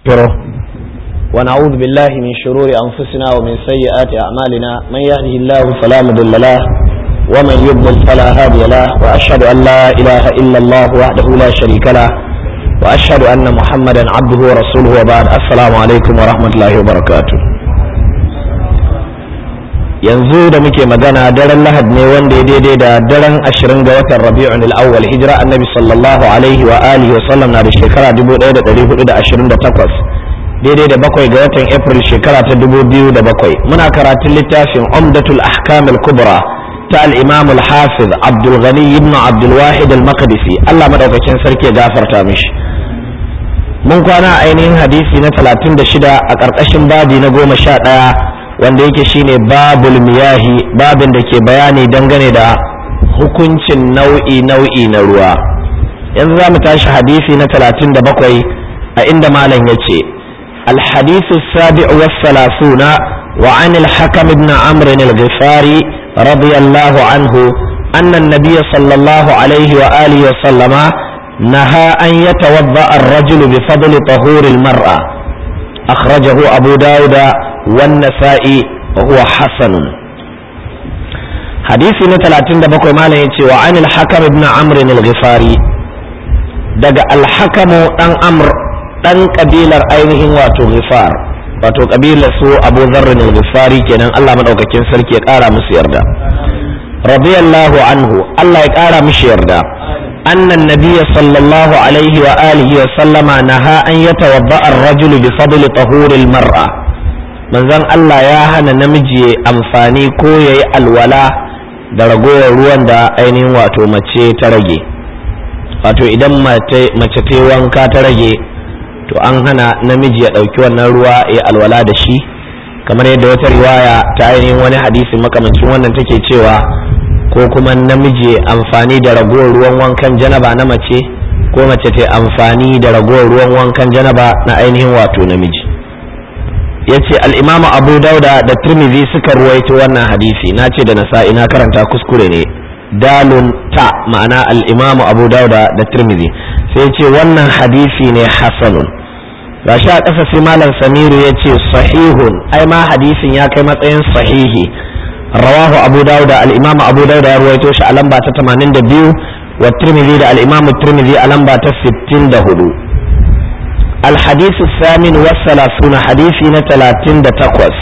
نستغفره ونعوذ بالله من شرور أنفسنا ومن سيئات أعمالنا من يهده الله فلا مضل له ومن يضلل فلا هادي له وأشهد أن لا إله إلا الله وحده لا شريك له وأشهد أن محمدا عبده ورسوله وبعد السلام عليكم ورحمة الله وبركاته yanzu da muke magana daren lahad ne wanda ya daidai da daren ashirin ga watan rabi'un al-awwal hijira annabi sallallahu alaihi wa alihi wa sallam na da shekara 1428 daidai da bakwai ga watan april shekara ta 2007 muna karatun littafin umdatul ahkam al-kubra ta al-imam al-hafiz abdul ghani ibn abdul wahid al-maqdisi Allah madaukakin sarki ya gafarta mishi mun kwana ainihin hadisi na 36 a ƙarƙashin babi na goma sha ɗaya wanda yake shine babul miyahi babin da ke bayani dangane da hukuncin nau'i nau'i na ruwa yanzu za mu tashi hadisi na talatin da bakwai a inda malam ya ce الحديث السابع والثلاثون وعن الحكم بن عمرو الغفاري رضي الله عنه أن النبي صلى الله عليه وآله وسلم نهى أن يتوضأ الرجل بفضل طهور المرأة أخرجه أبو داود والنسائي وهو حسن حديثي نتلاتين دبكو مالا يتي وعن الحكم ابن عمرو الغفاري دقى الحكم أن أمر أن قبيلة أينه واتو غفار واتو قبيلة سو أبو ذر الغفاري كان الله من أوكاكين سلكي يقارى مسير دا رضي الله عنه الله يقارى مسير دا أن النبي صلى الله عليه وآله وسلم نهى أن يتوضأ الرجل بفضل طهور المرأة manzon Allah ya hana namiji ya amfani ko ya yi alwala da ragowar ruwan da ainihin wato mace ta rage wato idan mace ta wanka ta rage to an hana namiji ya ɗauki wannan ruwa ya alwala da shi kamar yadda wata riwaya ta ainihin wani hadisi makamancin wannan take cewa ko kuma namiji amfani da ragowar ruwan wankan janaba na mace ko mace ta amfani da ragowar ruwan wankan janaba na ainihin wato namiji ya ce al'imamu abu dauda da turmizi suka ruwaito wannan hadisi na ce da nasa'i na karanta kuskure ne dalun ta ma'ana al'imamu abu dauda da turmizi sai ce wannan hadisi ne hasanun ga sha ƙasa sai malam samiru ya ce sahihun ai ma hadisin ya kai matsayin sahihi rawahu abu dauda al'imamu abu dauda ya ruwaito shi a lamba ta 82 wa turmizi da al'imamu turmizi a lamba ta 64 الحديث الثامن والثلاثون حديث نتلاتين تقوس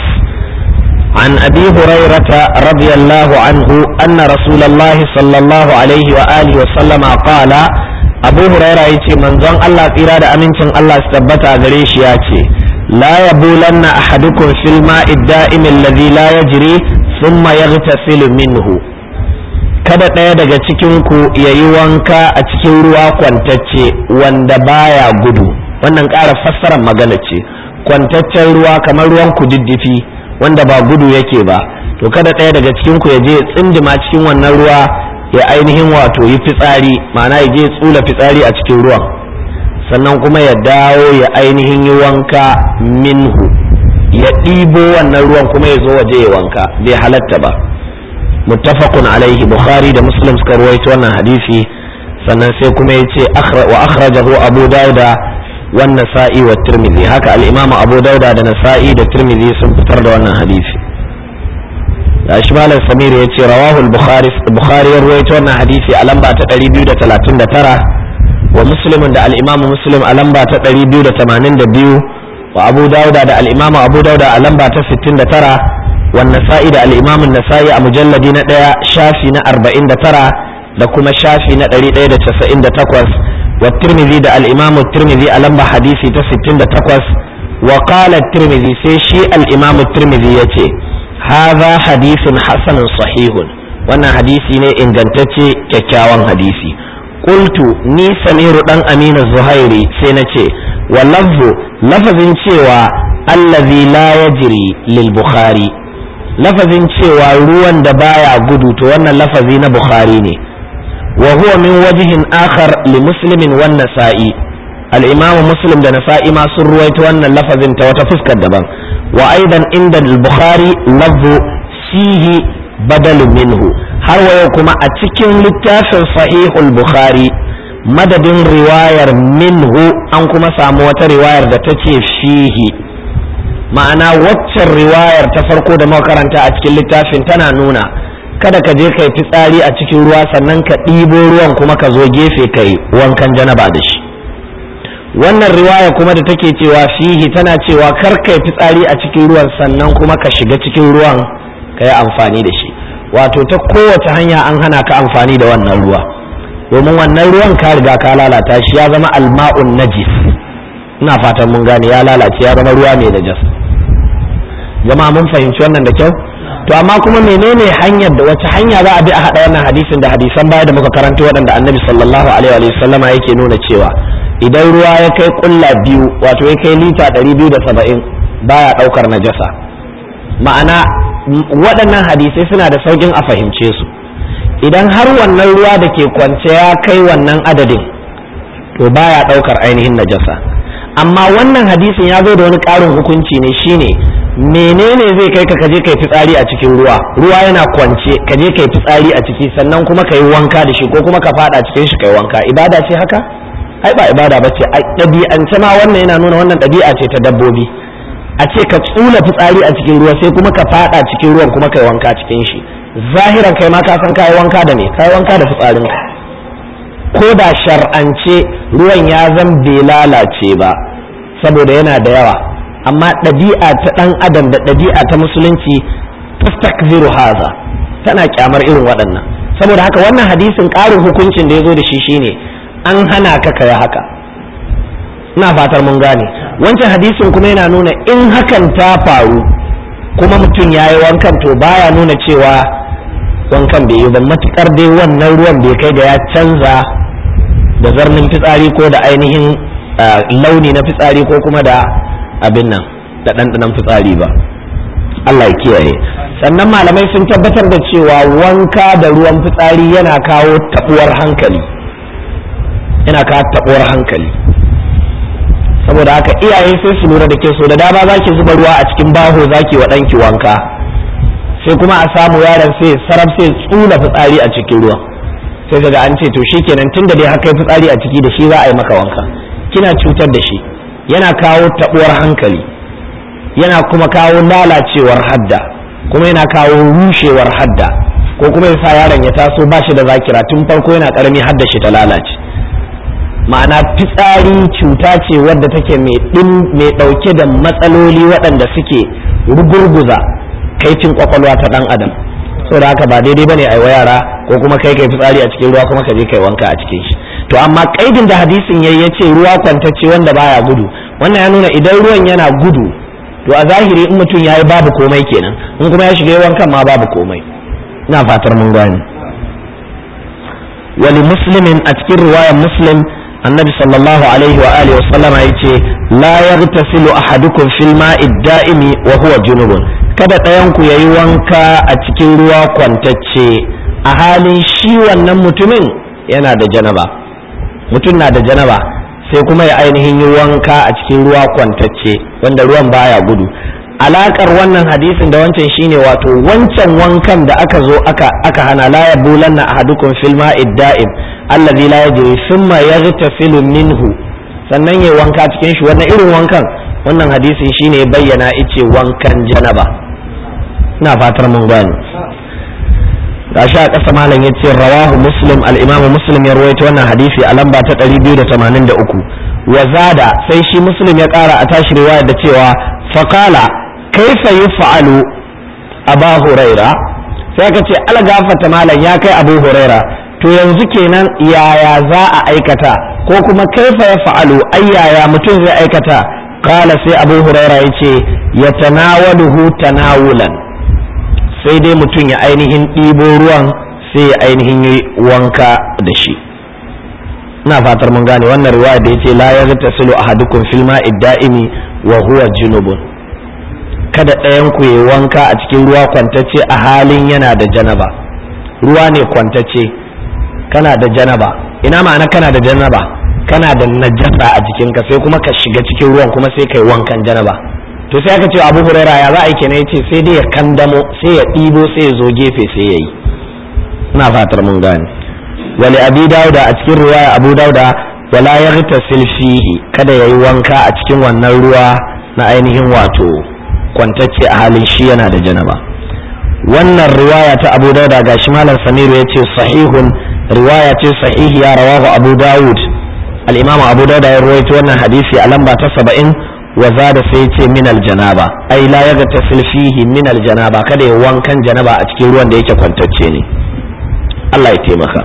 عن أبي هريرة رضي الله عنه أن رسول الله صلى الله عليه وآله وسلم قال أبو هريرة يتي من ظن الله إرادة أمين الله استبت أغريش ياتي لا يبولن أحدكم في الماء الدائم الذي لا يجري ثم يغتسل منه kada ɗaya daga cikinku ya yi wanka a cikin ruwa kwantacce wanda baya gudu wannan ƙara fassarar magana ce kwantaccen ruwa kamar ruwan kududdufi wanda ba gudu yake ba to kada ɗaya daga cikin ku ya je tsindima cikin wannan ruwa ya ainihin wato yi fitsari ma'ana ya je tsula fitsari a cikin ruwan sannan kuma ya dawo ya ainihin yi wanka minhu ya ɗibo wannan ruwan kuma ya zo waje ya wanka bai halatta ba muttafaqun alaihi bukhari da muslim suka ruwaito wannan hadisi sannan sai kuma ya ce wa akhrajahu abu dauda والنسائي والترمذي هكا الإمام أبو داود دا نسائي دا ترمذي سنفتر دا wannan hadisi da Ishmael Samir ya ce rawahu al-Bukhari Bukhari ya rawaito wannan hadisi a lamba ta 239 wa Muslim da al-Imam Muslim a lamba ta 282 wa Abu Dawud da al-Imam Abu Dawud a lamba ta 69 wa Nasa'i da al-Imam An-Nasa'i a mujalladi na 1 shafi na 49 da kuma shafi na 198 والترمذي ده الإمام الترمذي ألم حديثي تستين ده تقوس وقال الترمذي سيشي الإمام الترمذي يتي هذا حديث حسن صحيح وانا حديثي ني إن جنتتي ككاوان حديثي قلت ني سمير دان أمين الزهيري سينتي واللفظ لفظ cewa الذي لا يجري للبخاري lafazin cewa ruwan da baya gudu to wannan lafazi na bukhari ne وهو من وجه آخر لمسلم والنسائي الإمام مسلم ده نسائي ما سرويت وأن اللفظ انت وتفسك الدبان وأيضا عند البخاري لفظ فيه بدل منه har wayo kuma a cikin littafin sahihul bukhari madadin riwayar minhu an kuma samu wata riwayar da ta ce fihi ma'ana waccan riwayar ta farko da makaranta a cikin littafin tana nuna kada ka je ka yi fitsari a cikin ruwa sannan ka ɗibo ruwan kuma ka zo gefe ka yi wankan janaba da shi wannan riwaya kuma da take cewa fihi tana cewa kar ka yi fitsari a cikin ruwan sannan kuma ka shiga cikin ruwan ka yi amfani da shi wato ta kowace hanya an hana ka amfani da wannan ruwa domin wannan ruwan ka riga ka lalata shi ya zama alma'un najis ina fatan mun gane ya lalace ya zama ruwa mai najas jama'a mun fahimci wannan da kyau to amma kuma menene hanyar da wace hanya za a bi a hada wannan hadisin da hadisan baya da muka karanta waɗanda annabi sallallahu alaihi wa sallama yake nuna cewa idan ruwa ya kai kulla biyu wato ya kai lita 270 baya daukar najasa ma'ana waɗannan hadisai suna da saukin a fahimce su idan har wannan ruwa da ke kwance ya kai wannan adadin to baya daukar ainihin najasa amma wannan hadisin ya zo da wani ƙarin hukunci ne shine menene zai kai ka kaje kai fitsari a cikin ruwa ruwa yana kwance kaje kai fitsari a ciki sannan kuma kai wanka da shi ko kuma ka fada cikin shi kai wanka ibada ce haka ai ba ibada bace a ɗabi'ance ma wannan yana nuna wannan ɗabi'a ce ta dabbobi a ce ka tsula fitsari a cikin ruwa sai kuma ka fada cikin ruwan kuma kai wanka cikin shi zahiran kai ma ka san kai wanka da me kai wanka da fitsarin ka ko da shar'ance ruwan ya zan bai lalace ba saboda yana da yawa amma ɗabi'a ta ɗan adam da ɗabi'a ta musulunci tastakziru haza tana kyamar irin waɗannan saboda haka wannan hadisin ƙarin hukuncin da ya zo da shi shine an hana ka kai haka ina fatar mun gane wancan hadisin kuma yana nuna in hakan ta faru kuma mutum ya yi wankan to baya nuna cewa wankan bai yi ba matukar dai wannan ruwan bai kai da ya canza da zarnin fitsari ko da ainihin launi na fitsari ko kuma da abin nan da ɗanɗanon fitsari ba Allah ya kiyaye sannan malamai sun tabbatar da cewa wanka da ruwan fitsari yana kawo taɓuwar hankali yana kawo taɓuwar hankali saboda haka iyaye sai su lura da ke so da dama za ki zuba ruwa a cikin baho za ki wa ɗanki wanka sai kuma a samu yaron sai saraf sai tsula fitsari a cikin ruwa sai daga an ce to shikenan tun da dai haka fitsari a ciki da shi za a yi maka wanka kina cutar da shi yana kawo taɓuwar hankali yana kuma kawo lalacewar hadda kuma yana kawo rushewar hadda ko kuma ya sa yaron ya taso ba shi da zakira tun farko yana ƙarami hadda shi ta lalace ma'ana fitsari cuta ce wadda take mai ɗauke da matsaloli waɗanda suke rugurguza kaifin kwakwalwa ta ɗan adam saboda haka ba daidai bane a wa yara ko kuma kai kai fitsari a cikin ruwa kuma ka je kai wanka a cikin shi to amma kaidin da hadisin yayi yace ruwa kwantacce wanda baya gudu wannan ya nuna idan ruwan yana gudu to a zahiri in mutum yayi babu komai kenan in kuma ya shiga wankan ma babu komai ina fatar mun gane wali muslimin a cikin riwayar muslim annabi sallallahu alaihi wa alihi wa sallama yace la yaghtasilu ahadukum fil ma'i da'imi wa huwa junubun kada ɗayan ku yayi wanka a cikin ruwa kwantacce a halin shi wannan mutumin yana da janaba mutum na da janaba sai kuma ya ainihin yi wanka a cikin ruwa kwantacce wanda ruwan baya gudu alakar wannan hadisin da wancan shine wato wancan wankan da aka zo aka aka hana la yabulanna ahadukum fil ma'i da'im allazi la yajri thumma yaghtasilu minhu sannan yayi wanka cikin shi wannan irin wankan wannan hadisin shine bayyana ice wankan janaba ina fatar mun gane gashi a ƙasa malam yace rawahu muslim al-imamu muslim ya rawaito wannan hadisi a lamba ta 283 wa zada sai shi muslim ya ƙara a tashi riwaya da cewa faqala kaifa yuf'alu aba huraira sai aka ce algafata malam ya kai abu huraira to yanzu kenan yaya za a aikata ko kuma kaifa ya fa'alu ai yaya mutum zai aikata kala sai abu huraira ya ce ya tanawaluhu tanawulan sai dai mutum ya ainihin ɗibo ruwan sai ya ainihin yi wanka da shi ina fatar mun gane wannan riwaya da yace la yaghtasilu ahadukum fil ma'i da'imi wa huwa junubun kada ɗayan ku yi wanka a cikin ruwa kwantacce a halin yana da janaba ruwa ne kwantacce kana da janaba ina ma'ana kana da janaba kana da najasa a jikinka sai kuma ka shiga cikin ruwan kuma sai kai wankan janaba to sai aka ce abu huraira ya za a yi kenan yace sai dai ya kandamo sai ya ɗibo sai ya zo gefe sai ya yi ina fatar mun gane wali abi dauda a cikin riwaya abu dauda wala yaghtasil fihi kada yayi wanka a cikin wannan ruwa na ainihin wato kwantacce a halin shi yana da janaba wannan riwaya ta abu dauda gashi malam samiru ya ce sahihun riwaya ce sahihiya rawahu abu dawud al-imamu abu dauda ya ruwaito wannan hadisi a lamba ta saba'in wa zada sai ce min aljanaba ai la yaga tasil fihi min aljanaba kada ya wankan janaba a cikin ruwan da yake kwantacce ne Allah ya taimaka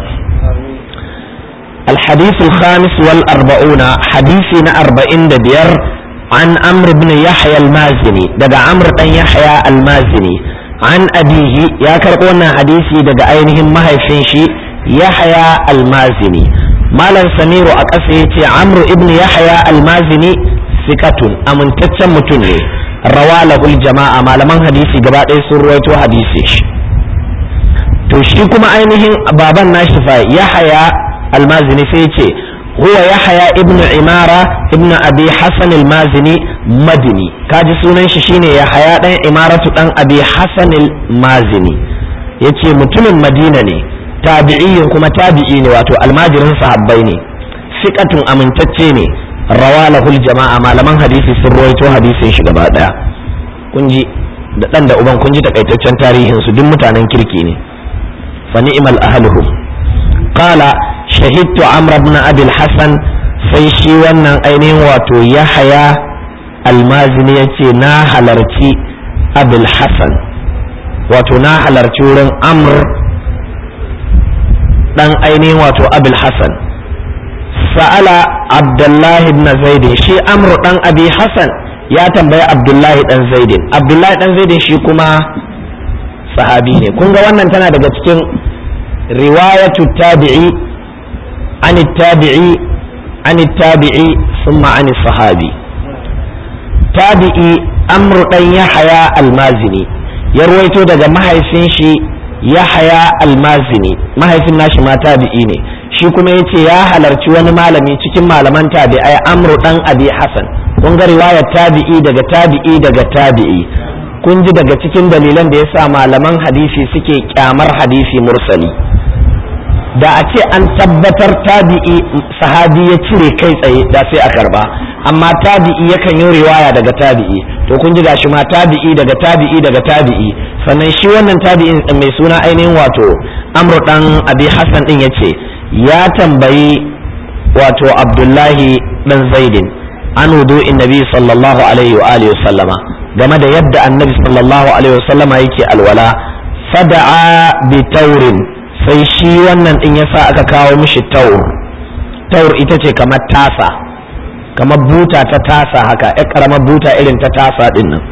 الحديث الخامس والأربعون حديثنا أربعين دبير عن عمرو بن يحيى المازني دقى عمرو بن يحيى المازني عن أبيه يا كرقونا حديثي دقى أينهم ما هيفنشي يحيى المازني مالا سمير أكسيتي عمرو ابن يحيى المازني sikatun amintaccen mutum ne rawa lahul jama'a malaman hadisi gaba ɗaya sun ruwaito hadisi shi to shi kuma ainihin baban nashi fa yahaya almazini sai ce huwa yahaya ibnu imara ibnu abi hasan almazini madini kaji sunan shi shine yahaya dan imaratu dan abi hasan almazini yace mutumin madina ne tabi'iyin kuma tabi'i ne wato almajirin sahabbai ne sikatun amintacce ne rawa lahul jama'a malaman hadisi sun ruwaito hadisin shi gaba daya kun ji da dan da uban kun ji takaitaccen tarihin su duk mutanen kirki ne fa ni'mal ahluhu qala shahidtu amr ibn abi hasan sai shi wannan ainihin wato yahaya almazini yace na halarci abul hasan wato na halarci wurin amr dan ainihin wato abul hasan sa'ala abdullahi ibn zaidin shi amru dan abi hasan ya tambayi abdullahi dan zaidin abdullahi dan zaidin shi kuma sahabi ne kun ga wannan tana daga cikin riwayatu tabi'i an tabi'i an tabi'i thumma an sahabi tabi'i amru dan yahya almazini ya ruwaito daga mahaifin shi yahya almazini mahaifin nashi ma tabi'i ne shi kuma ya ce ya halarci wani malami cikin malaman tabi'ai amru dan abi hasan kun ga riwayar tabi'i daga tabi'i daga tabi'i kun ji daga cikin dalilan da yasa malaman hadisi suke kyamar hadisi mursali da a ce an tabbatar tabi'i sahabi ya cire kai tsaye da sai a karba amma tabi'i yakan yi riwaya daga tabi'i to kun ji gashi ma tabi'i daga tabi'i daga tabi'i sannan shi wannan tabi'in mai suna ainihin wato amru dan abi hasan din yace ya tambayi wato abdullahi dan zaidin an wudu'in nabi sallallahu alaihi wa alihi sallama game da yadda annabi sallallahu alaihi wa sallama yake alwala fada'a bi taurin sai shi wannan din yasa aka kawo mishi taur taur ita ce kamar tasa kamar buta ta tasa haka ya karamar buta irin ta tasa din nan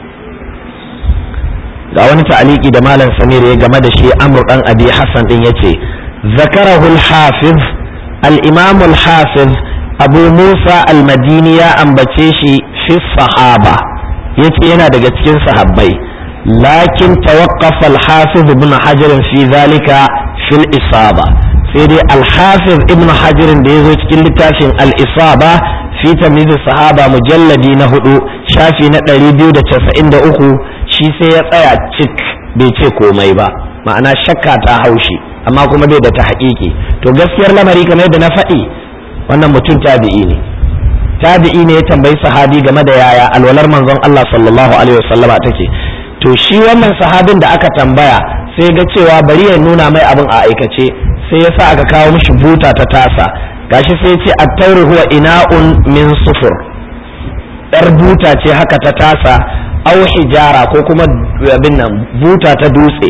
ga wani ta'aliki da malam samir ya game da shi amr dan abi hasan din yace ذكره الحافظ الإمام الحافظ أبو موسى المديني أنبتشي في الصحابة يتينا دقتين صحابي لكن توقف الحافظ ابن حجر في ذلك في الإصابة سيدي الحافظ ابن حجر ديزوج كل تاشن الإصابة في تمييز الصحابة مجلدي نهدو شافي نتري بيو دا تسعين دا أخو شي سيطايا تشك بيتشي كومي با ma'ana shakka ta haushi amma kuma bai da ta haƙiƙi to gaskiyar lamari kamar yadda na faɗi wannan mutum tabi'i ne tabi'i ne ya tambayi sahabi game da yaya alwalar manzon Allah sallallahu alaihi wasallama take to shi wannan sahabin da aka tambaya sai ga cewa bari ya nuna mai abin a aikace sai ya sa aka kawo mishi buta ta tasa gashi sai ya ce at-tawru huwa ina'un min sufur yar buta ce haka ta tasa au hijara ko kuma abin nan buta ta dutse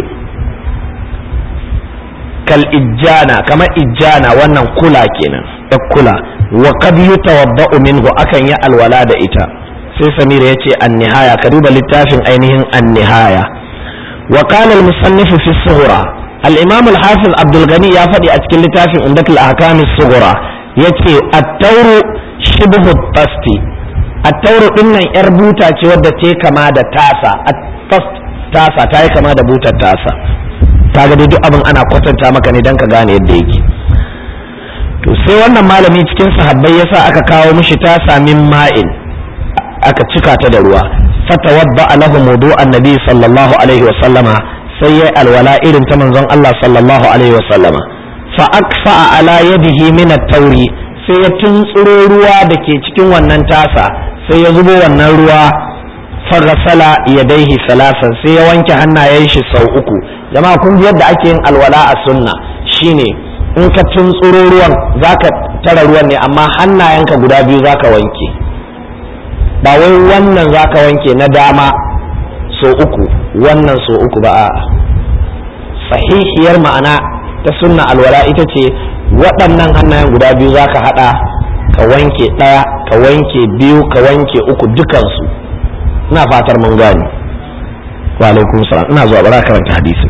kal ijjana kamar ijjana wannan kula kenan da kula wa qad yutawadda'u minhu akan yi alwala da ita sai samira yace an-nihaya ka duba littafin ainihin an-nihaya wa qala al-musannif fi as-sughra al-imam al-hafiz abdul ghani ya faɗi a cikin littafin umdatul ahkam as-sughra yace at-tawru shibhu at-tasti at-tawru dinnan yar buta ce wadda ta kama da tasa at-tast tasa ta yi kama da butar tasa kaga dai duk abin ana kwatanta maka ne dan ka gane yadda yake to sai wannan malami cikin sahabbai yasa aka kawo mishi ta samin ma'in aka cika ta da ruwa fatawadda lahu wudu annabi sallallahu alaihi wa sallama sai yayi alwala irin ta manzon Allah sallallahu alaihi wa sallama fa akfa ala yadihi min at-tauri sai ya tuntsuro ruwa da ke cikin wannan tasa sai ya zubo wannan ruwa faghasala yadaihi salasan sai ya wanke hannayen shi sau uku jama'a kun ji yadda ake yin alwala a sunna shine in ka tuntsuro ruwan zaka tara ruwan ne amma hannayenka guda biyu zaka wanke ba wai wannan zaka wanke na dama so uku wannan so uku ba a sahihiyar ma'ana ta sunna alwala ita ce waɗannan hannayen guda biyu zaka haɗa ka wanke ɗaya ka wanke biyu ka wanke uku dukansu ina fatar mun gane wa alaikum salam ina zuwa bara karanta hadisin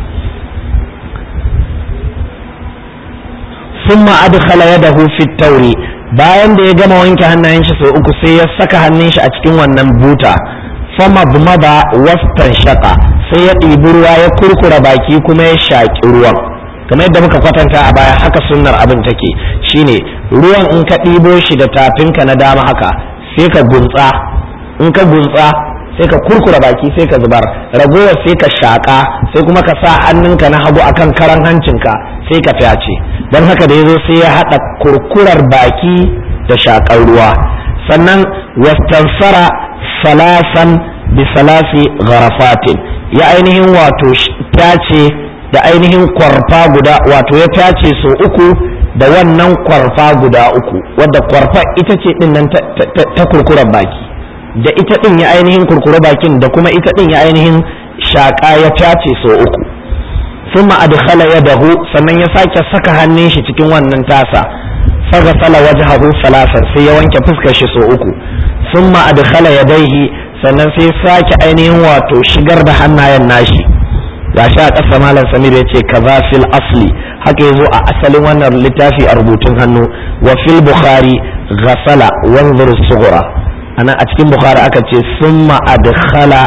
ثم أدخل يده في التوري bayan da ya gama wanke hannayen shi sau uku sai ya saka hannun shi a cikin wannan buta fama bumaba wastan shaka sai ya ɗibi ruwa ya kurkura baki kuma ya shaƙi ruwan kamar yadda muka kwatanta a baya haka sunnar abin take shine ruwan in ka ɗibo shi da tafinka na dama haka sai ka guntsa in ka guntsa sai ka kurkura baki sai ka zubar ragowar sai ka shaƙa sai kuma ka sa hannunka na hagu akan karan hancinka sai ka fyace don haka da ya zo sai ya haɗa kurkurar baki da shaƙar ruwa sannan wastansara salasan bi salasi gharafatin ya ainihin wato tace da ainihin kwarfa guda wato ya tace so uku da wannan kwarfa guda uku wadda kwarfa ita ce din nan ta kurkurar baki da ita din ya ainihin kurkura bakin da kuma ita din ya ainihin shaƙa ya tace so uku ثم أدخل يده sannan ya sake saka hannun shi cikin wannan tasa faghsala wajhahu salasan sai ya wanke fuskar shi so uku thumma adkhala yadayhi sannan sai sake ainihin wato shigar da hannayen nashi gashi a ƙasa malam samir ya ce kaza fil asli haka yazo a asalin wannan littafi a rubutun hannu wa fil bukhari ghasala wanzur sughra ana a cikin bukhari aka ce summa adkhala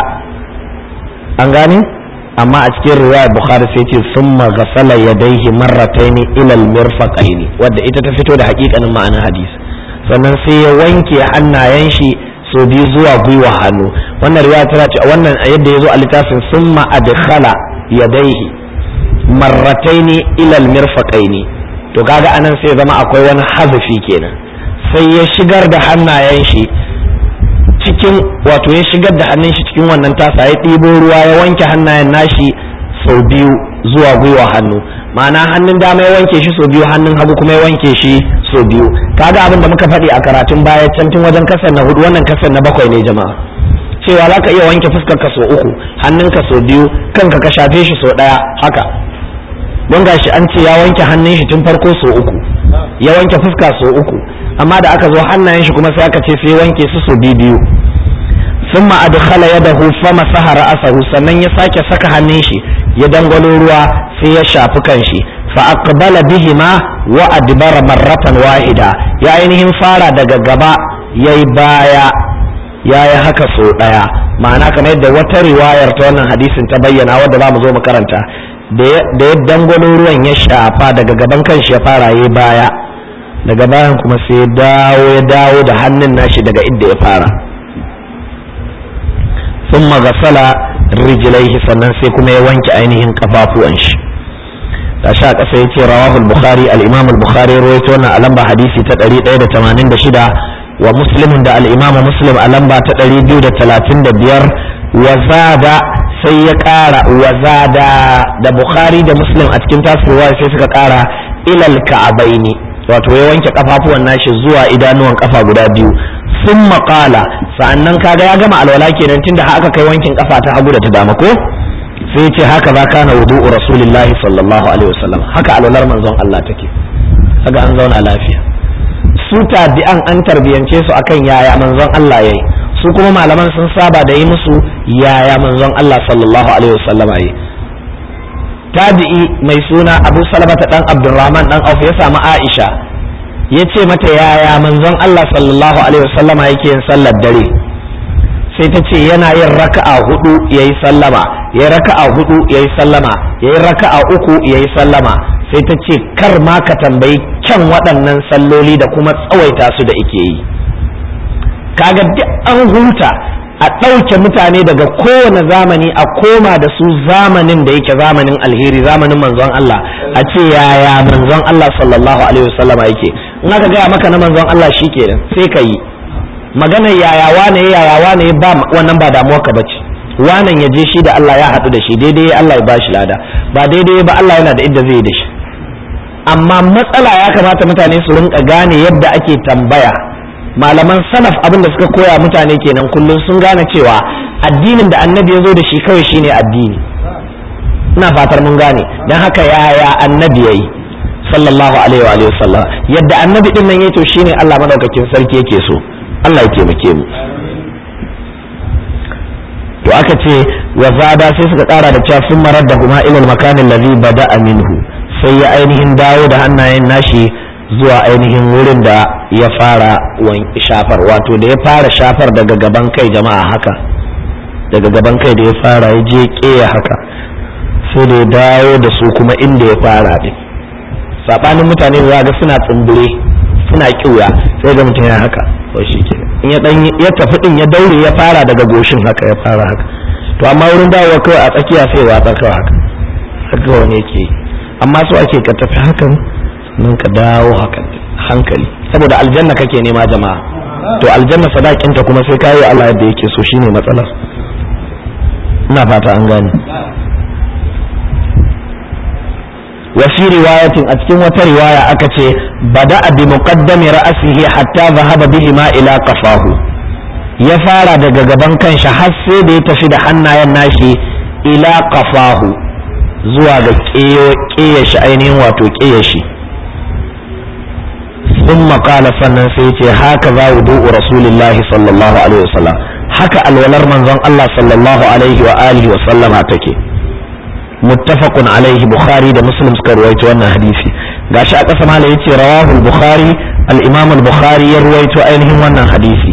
an gane amma a cikin riwayar bukhari sai ce summa ghasala yadayhi marrataini ila al-mirfaqaini wadda ita ta fito da hakikanin ma'anar hadisi sannan sai ya wanke hannayen shi so biyu zuwa gwiwa hannu wannan riwaya tana ce wannan yadda ya zo a littafin summa adkhala yadayhi marrataini ila al-mirfaqaini to kaga anan sai zama akwai wani hazafi kenan sai ya shigar da hannayen shi cikin wato ya shigar da hannun shi cikin wannan tasa ya ɗibo ruwa ya wanke hannayen nashi sau biyu zuwa gwiwa hannu ma'ana hannun dama ya wanke shi sau biyu hannun hagu kuma ya wanke shi sau biyu kaga abin da muka faɗi a karatun baya can tun wajen kasar na hudu wannan kasar na bakwai ne jama'a cewa za ka iya wanke fuskar ka sau uku hannun ka sau biyu kanka ka shafe shi sau ɗaya haka don gashi an ce ya wanke hannun shi tun farko sau uku ya wanke fuska sau uku amma da aka zo hannayen shi kuma sai aka ce sai wanke su sau biyu biyu ثم أدخل يده فمسح رأسه sannan ya sake saka hannun shi ya dangwalo ruwa sai ya shafi kanshi fa aqbala bihima wa adbara marratan wahida ya ainihin fara daga gaba yayi baya yayi haka so daya ma'ana kamar yadda wata riwayar ta wannan hadisin ta bayyana wadda za mu zo mu karanta da ya dangwalo ruwan ya shafa daga gaban kanshi ya fara yayi baya daga bayan kuma sai ya dawo ya dawo da hannun nashi daga inda ya fara ثم غسل رجليه sannan sai kuma ya wanke ainihin kafafuwan shi da sha kasa yace rawahu al-bukhari al-imam al-bukhari rawaito wannan a lamba hadisi ta 186 wa muslim da al-imam muslim a lamba ta 235 wa zada sai ya kara wa zada da bukhari da muslim a cikin tasirwa sai suka kara ilal ka'abaini wato ya wanke kafafuwan nashi zuwa idanuwan kafa guda biyu sun maƙala sa'annan kaga ya gama alwala kenan tunda haka kai wankin kafa ta hagu da ta dama ko sai ce haka za kana wudu'u rasulillahi sallallahu alaihi wasallam haka alwalar manzon Allah take kaga an zauna lafiya su tabi'an an tarbiyance su akan yaya manzon Allah yayi su kuma malaman sun saba da yi musu yaya manzon Allah sallallahu alaihi wasallam yayi tabi'i mai suna Abu Salamata dan Abdurrahman dan Auf ya samu Aisha ya ce mata yaya manzon Allah sallallahu alaihi wasallama yake yin sallar dare sai ta ce yana yin raka'a hudu yayi sallama yayi raka'a hudu yayi sallama yayi raka'a uku yayi sallama sai ta ce kar ma ka tambayi kyan waɗannan salloli da kuma tsawaita su da ike yi kaga duk an huta a ɗauke mutane daga kowane zamani a koma da su zamanin da yake zamanin alheri zamanin manzon Allah a ce yaya manzon Allah sallallahu alaihi wasallama yake in aka gaya maka na manzon Allah shi kenan sai ka yi maganar yaya wane yaya wane ba wannan ba damuwa ka bace wanan ya je shi da Allah ya haɗu da shi daidai Allah ya ba shi lada ba daidai ba Allah yana da inda zai da shi amma matsala ya kamata mutane su rinka gane yadda ake tambaya malaman salaf abin da suka koya mutane kenan kullum sun gane cewa addinin da annabi ya zo da shi kawai shine addini ina fatar mun gane don haka yaya annabi yayi sallallahu alaihi wa alihi wasallam yadda annabi din nan yayi to shine Allah madaukakin sarki yake so Allah ya taimake mu to aka ce wa zada sai suka kara da cewa sun marar da kuma ilal makanin ladhi bada'a minhu sai ya ainihin dawo da hannayen nashi zuwa ainihin wurin da ya fara shafar wato da ya fara shafar daga gaban kai jama'a haka daga gaban kai da ya fara ya je keya haka sai da ya dawo da su kuma inda ya fara din sabanin mutane da ga suna tsumbure suna kiuya sai ga mutum ya haka to shi ke in ya dan ya tafi din ya daure ya fara daga goshin haka ya fara haka to amma wurin dawowa kawai a tsakiya sai ya watsa kawai haka haka wani yake amma so ake ka tafi hakan nan ka dawo hakan hankali saboda aljanna kake nema jama'a to aljanna sadakinta kuma sai kayi Allah yadda yake so shine matsalar ina fata an gane وفي رواية أتكلم رواية أكتي بدأ بمقدم رأسه حتى ذهب بهما إلى قفاه يفارى daga gaban kanshi har sai da ya tafi da hannayen nashi ila qafahu zuwa ga ƙeya shi ainihin wato ƙeya shi ثم قال sannan sai ce haka za wudu'u rasulillahi sallallahu alaihi wasallam haka alwalar manzon Allah sallallahu alaihi wa alihi wa sallama take muttafaqun alaihi bukhari da muslim suka ruwaito wannan hadisi gashi a ƙasa mala yace rawahu al-bukhari al-imam al-bukhari ya ruwaito ainihin wannan hadisi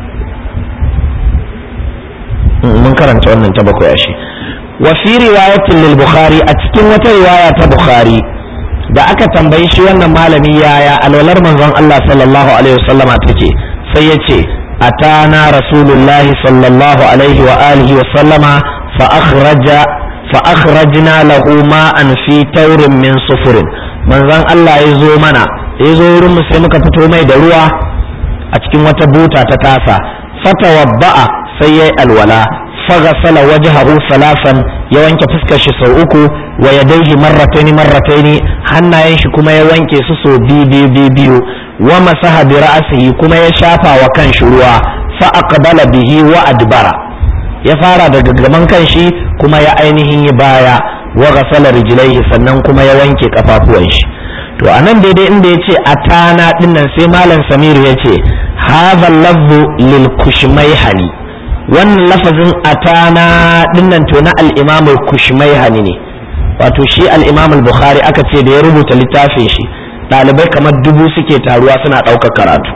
mun karanta wannan ta bakwai ashe wa fi riwayatin lil bukhari a cikin wata riwaya ta bukhari da aka tambayi shi wannan malami yaya alwalar manzon Allah sallallahu alaihi wasallama take sai yace atana rasulullahi sallallahu alaihi wa alihi wa sallama fa akhraja فأخرجنا له ماء في تور من صفر manzon Allah ya zo mana ya zo wurin mu sai muka fito mai da ruwa a cikin wata buta ta tasa fatawadda'a sai yayi alwala faghasala wajhahu salasan ya wanke fuskar shi sau uku wa yadayhi marrataini marrataini hannayen shi kuma ya wanke su sau biyu biyu biyu wa masaha bi ra'sihi kuma ya shafa wa kan shi ruwa fa aqbala bihi wa adbara ya fara daga gaban kan shi kuma ya ainihin yi baya wa ghasala rijlaihi sannan kuma ya wanke kafafuwan shi to anan daidai inda yace atana dinnan sai malam samiru yace hadha lafzu lil kushmayhani wannan lafazin atana dinnan to na al-imam al-kushmayhani ne wato shi al-imam al-bukhari aka ce da ya rubuta littafin shi ɗalibai kamar dubu suke taruwa suna ɗaukar karatu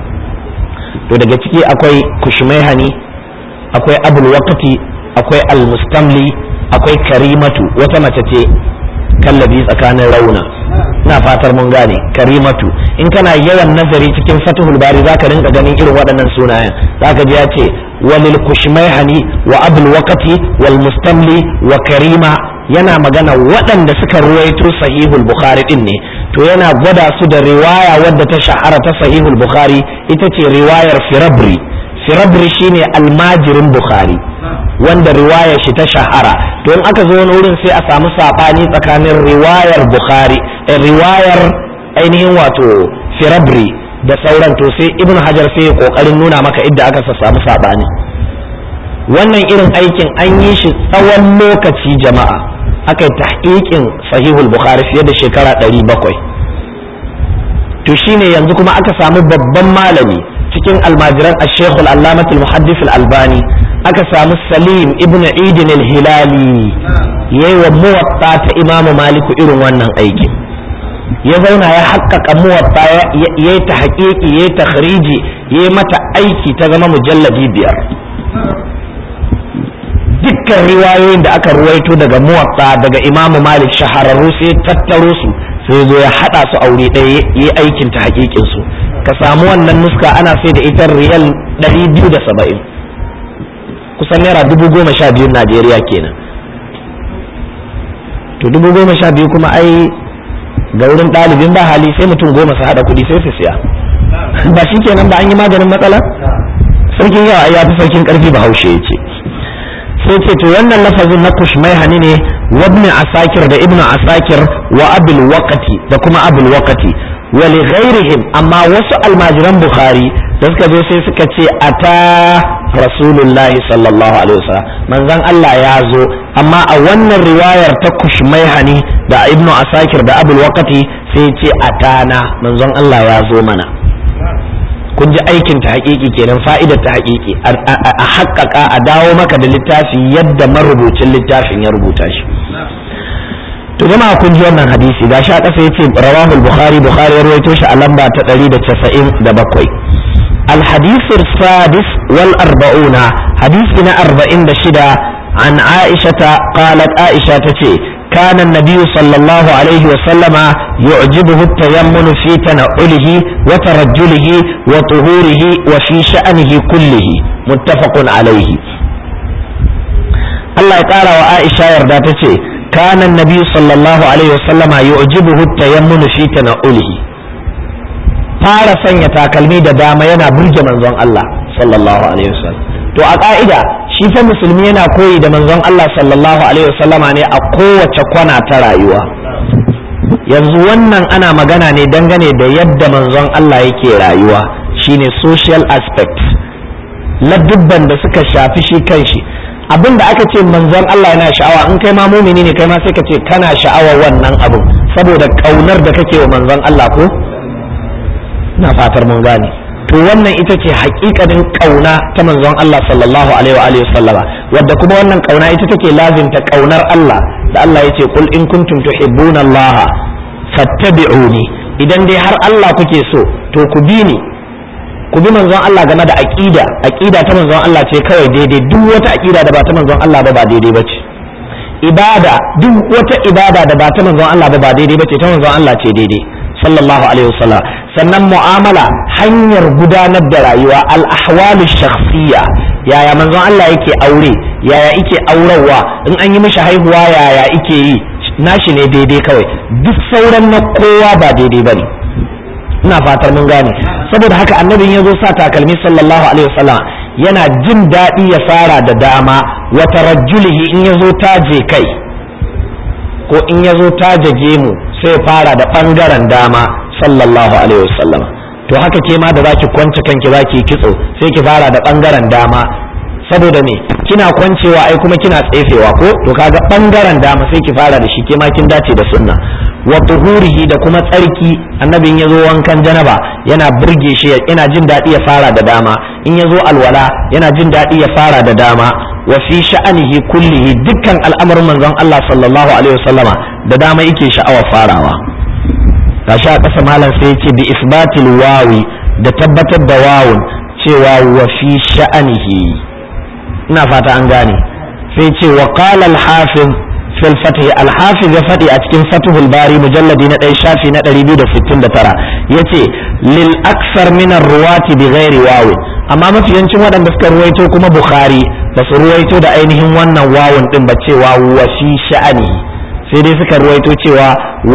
to daga ciki akwai kushmayhani akwai abul waqti akwai almustamli akwai karimatu wata mace ce kallabi tsakanin rauna ina fatar mun gane karimatu in kana yawan nazari cikin fatihul bari zaka rinka ganin irin waɗannan sunayen zaka ji ya ce walil kushmaihani wa abul waqti wal mustamli wa karima yana magana waɗanda suka ruwaito sahihul bukhari din ne to yana gwada su da riwaya wadda ta shahara ta sahihul bukhari ita ce riwayar firabri firabri shine almajirin bukhari wanda riwayar shi ta shahara to in aka zo wani wurin sai a samu sabani tsakanin riwayar bukhari riwayar ainihin wato firabri da sauran to sai ibn hajar sai ya kokarin nuna maka idda aka samu sabani wannan irin aikin an yi shi tsawon lokaci jama'a aka yi tahqiqin sahihul bukhari fiye da shekara 700 to shine yanzu kuma aka samu babban malami cikin almajiran al-sheikh al-allamat al-muhaddis al-albani aka samu salim ibn idin al-hilali yayi wa muwatta ta imamu maliku irin wannan aikin ya zauna ya haƙƙaƙa muwatta ya yi ta haƙiƙi ya yi ta khariji ya yi mata aiki ta zama mujalladi biyar dukkan riwayoyin da aka ruwaito daga muwatta daga imamu malik shahararru sai tattaro su sai zo ya haɗa su aure ɗaya ya yi aikin ta haƙiƙin su ka samu wannan nuska ana sai da ita riyal 270 kusan naira dubu goma sha biyun najeriya kenan to dubu goma sha biyu kuma ai ga wurin ɗalibin ba hali sai mutum goma su haɗa kuɗi sai su siya ba shi kenan ba an yi maganin matsala sarkin yawa ya fi sarkin ƙarfi ba haushe ya ce sai ce to wannan lafazin na kushmai hani ne wabni asakir da ibnu asakir wa abul waqati da kuma abul waqati wa li ghairihim amma wasu almajiran bukhari da suka zo sai suka ce ata rasulullahi sallallahu alaihi wasallam manzon Allah ya zo amma a wannan riwayar ta kushmai hani da ibnu asakir da abul waqati sai ce atana manzon Allah ya zo mana kun ji aikin ta hakiki kenan fa'idar ta hakiki a haƙƙaƙa a dawo maka da littafi yadda marubucin littafin ya rubuta shi to jama'a kun ji wannan hadisi ga sha ƙasa yace rawahul bukhari bukhari ya rawaito shi a lamba ta 197 al hadith sadis wal arba'una hadisi na 46 an aisha qalat aisha tace كان النبي صلى الله عليه وسلم يعجبه التيمن في تنعله وترجله وطهوره وفي شأنه كله متفق عليه الله قال وعائشة يرداتتي كان النبي صلى الله عليه وسلم يعجبه التيمن في تنعله fara sanya takalmi da dama yana burge manzon Allah sallallahu alaihi wasallam to a ka'ida shi fa musulmi yana koyi da manzon Allah sallallahu alaihi wasallama ne a kowace kwana ta rayuwa yanzu wannan ana magana ne dangane da yadda manzon Allah yake rayuwa shine social aspect ladubban da suka shafi shi kanshi abin da aka ce manzon Allah yana sha'awa in kai ma mumini ne kai ma sai ka ce kana sha'awar wannan abin saboda kaunar da kake wa manzon Allah ko na fatar mun gane to wannan ita ce hakikanin kauna ta manzon Allah sallallahu alaihi wa sallama wadda kuma wannan kauna ita take lazimta kaunar Allah da Allah yace kul in kuntum tuhibbuna Allah fattabi'uni idan dai har Allah kuke so to ku bi ni ku bi manzon Allah game da aqida aqida ta manzon Allah ce kawai daidai duk wata aqida da ba ta manzon Allah ba ba daidai bace ibada duk wata ibada da ba ta manzon Allah ba ba daidai bace ta manzon Allah ce daidai sallallahu alaihi wasallam sannan mu'amala hanyar gudanar da rayuwa al-ahwalu shakhsiyya yaya manzon Allah yake aure yaya yake aurarwa in an yi mishi haihuwa yaya yake yi nashi ne daidai kawai duk sauran na kowa ba daidai bane ina fatar mun gane saboda haka annabin ya zo sa takalmi sallallahu alaihi wasallam yana jin daɗi ya fara da dama wa tarajjulihi in ya zo taje kai ko in ya zo taje gemu sai fara da ɓangaren dama sallallahu alaihi wasallam to haka ke ma da zaki kwance kanki zaki kitso sai ki fara da ɓangaren dama saboda me kina kwancewa ai kuma kina tsefewa ko to kaga ɓangaren dama sai ki fara da shi ke ma kin dace da sunna wa tuhurihi da kuma tsarki annabin ya zo wankan janaba yana burge shi yana jin daɗi ya fara da dama in ya zo alwala yana jin daɗi ya fara da dama wa fi sha'anihi kullihi dukkan al'amarin manzon Allah sallallahu alaihi wasallama da dama yake sha'awar farawa gashi a ƙasa malam sai yace bi isbatil wawi da tabbatar da wawun cewa wa fi sha'anihi ina fata an gane sai ce wa qala al-hafiz fil fath al-hafiz ya fadi a cikin fathul bari mujalladi na 1 shafi na 269 yace lil aksar min ar-ruwati bi ghairi wawi amma mafi yancin waɗanda suka ruwaito kuma bukhari ba su ruwaito da ainihin wannan wawun din ba cewa wa fi sha'anihi sai dai suka ruwaito cewa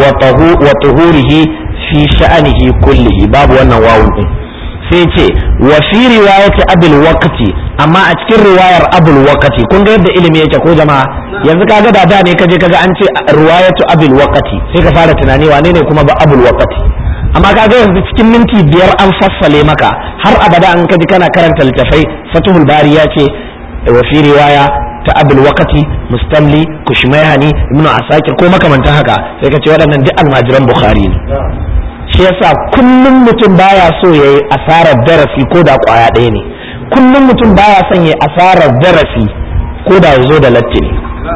wa tuhurihi fi sha'anihi kullihi babu wannan wawun din sai ce wa fi riwayati abul waqti amma a cikin riwayar abul waqti kun ga yadda ilimi yake ko jama'a yanzu kaga da da ne kaje kaga an ce riwayatu abul waqti sai ka fara tunani wane ne kuma ba abul waqti amma kaga yanzu cikin minti biyar an fassale maka har abada an kaji kana karanta littafai fatuhul bari ya ce wa fi riwaya ta abul wakati mustamli kushmayhani ibnu asakir ko makamantan haka sai ka ce waɗannan duk almajiran bukhari ne shi yasa kullum mutum baya so yayi asarar darasi ko da kwaya ɗaya ne kullum mutum baya son yayi asarar darasi ko da yazo da latti ne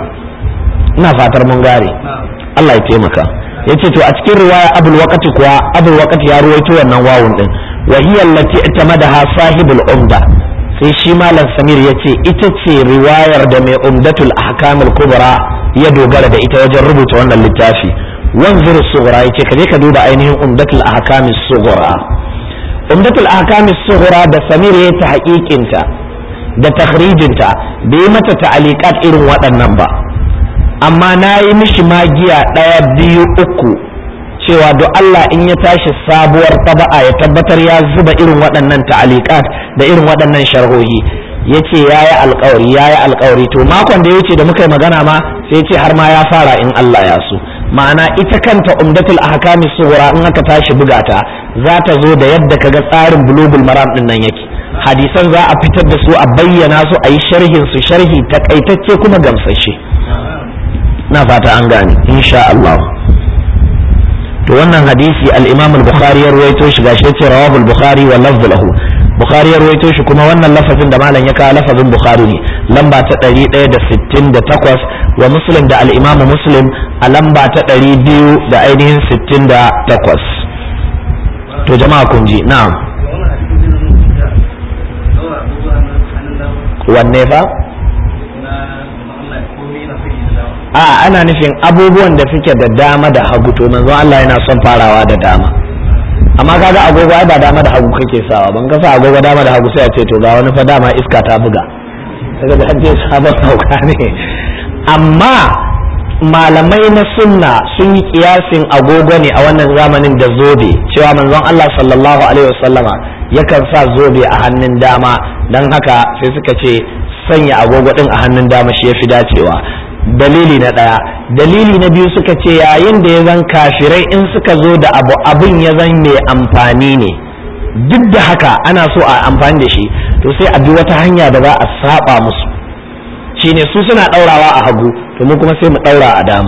ina fatar mun gare Allah ya taimaka yace to a cikin riwaya abul wakati kuwa abul wakati ya ruwaito wannan wawun din wa hiya allati itamadaha sahibul umda sai shi malam samir ya ce ita ce riwayar da mai umdatul ahkamul kubra ya dogara da ita wajen rubuta wannan littafi wanzur sughra yace ka je ka duba ainihin umdatul ahkamis sughra umdatul ahkamis sughra da samir ya ta haƙiƙinta da takhrijinta bai yi mata ta'alikat irin waɗannan ba amma na yi mishi magiya ɗaya biyu uku cewa do Allah in ya tashi sabuwar taba'a ya tabbatar ya zuba irin waɗannan ta'alikat da irin waɗannan sharhohi ya ce ya yi alkawari ya yi alkawari to makon da ya wuce da muka yi magana ma sai ce har ma ya fara in Allah ya so ma'ana ita kanta umdatul ahkami sughra in aka tashi buga ta za ta zo da yadda kaga tsarin bulugul maram din nan yake hadisan za a fitar da su a bayyana su a yi sharhin su sharhi takaitacce kuma gamsashe na fata an gane insha Allah to wannan hadisi al-Imam al-Bukhari ya ruwaito shi gashi yace rawahu al-Bukhari wa lafzu lahu Bukhari ya ruwaito shi kuma wannan lafazin da malam ya kawo lafazin Bukhari ne lamba ta 168 wa Muslim da al-Imam Muslim a lamba ta 200 da ainihin 68 to jama'a kun ji na'am wanne fa a ana nufin abubuwan da suke da dama da hagu to manzo Allah yana son farawa da dama amma kaga agogo ai ba dama da hagu kake sawa ban ka sa agogo dama da hagu sai a ce to ga wani fa dama iska ta buga daga da je sabon hauka ne amma malamai na sunna sun yi kiyasin agogo ne a wannan zamanin da zobe cewa manzon Allah sallallahu alaihi wasallama yakan sa zobe a hannun dama dan haka sai suka ce sanya agogo din a hannun dama shi yafi dacewa dalili na ɗaya dalili na biyu suka ce yayin da ya zan kafirai in suka zo da abu abin ya zan mai amfani ne duk da haka ana so a amfani da shi to sai a bi wata hanya da za a saba musu shine su suna ɗaurawa a hagu to mu kuma sai mu ɗaura a dama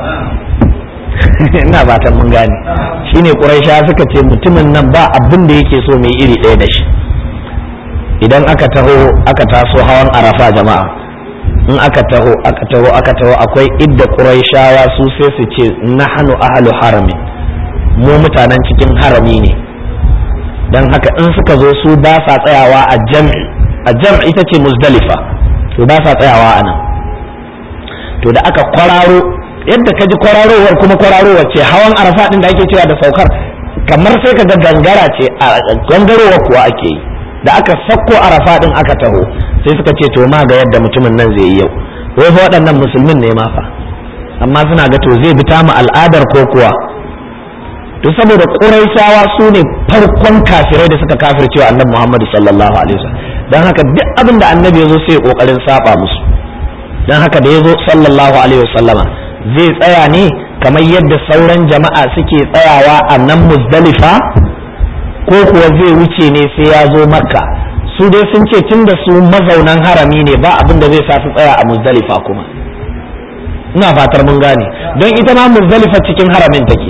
ina fatan mun gane shine ƙuraisha suka ce mutumin nan ba abin da yake so mai iri ɗaya da shi idan aka taho aka taso hawan arafa jama'a in aka taho aka taho aka taho akwai idda quraishawa su sai su ce nahnu ahlu harami mu mutanen cikin harami ne dan haka in suka zo su ba sa tsayawa a jam'i a jam'i ita ce muzdalifa to ba sa tsayawa a nan to da aka kwararo yadda ka ji kwararowar kuma kwararowar ce hawan arafa din da ake cewa da saukar kamar sai ka ga gangara ce a gangarowa kuwa ake yi da aka sakko arafa din aka taho sai suka ce to ma ga yadda mutumin nan zai yi yau wai fa waɗannan musulmin ne ma fa amma suna ga to zai bi ta mu al'adar ko kuwa to saboda ƙuraishawa su ne farkon kafirai da suka kafircewa annabi Muhammad sallallahu alaihi wasallam dan haka duk abin da annabi ya zo sai kokarin saba musu dan haka da ya zo sallallahu alaihi wasallama zai tsaya ne kamar yadda sauran jama'a suke tsayawa a nan muzdalifa ko kuwa zai wuce ne sai ya zo makka su dai sun ce tun da su mazaunan harami ne ba abin da zai sa su tsaya a muzdalifa kuma ina fatar mun gane don ita ma muzdalifa cikin haramin take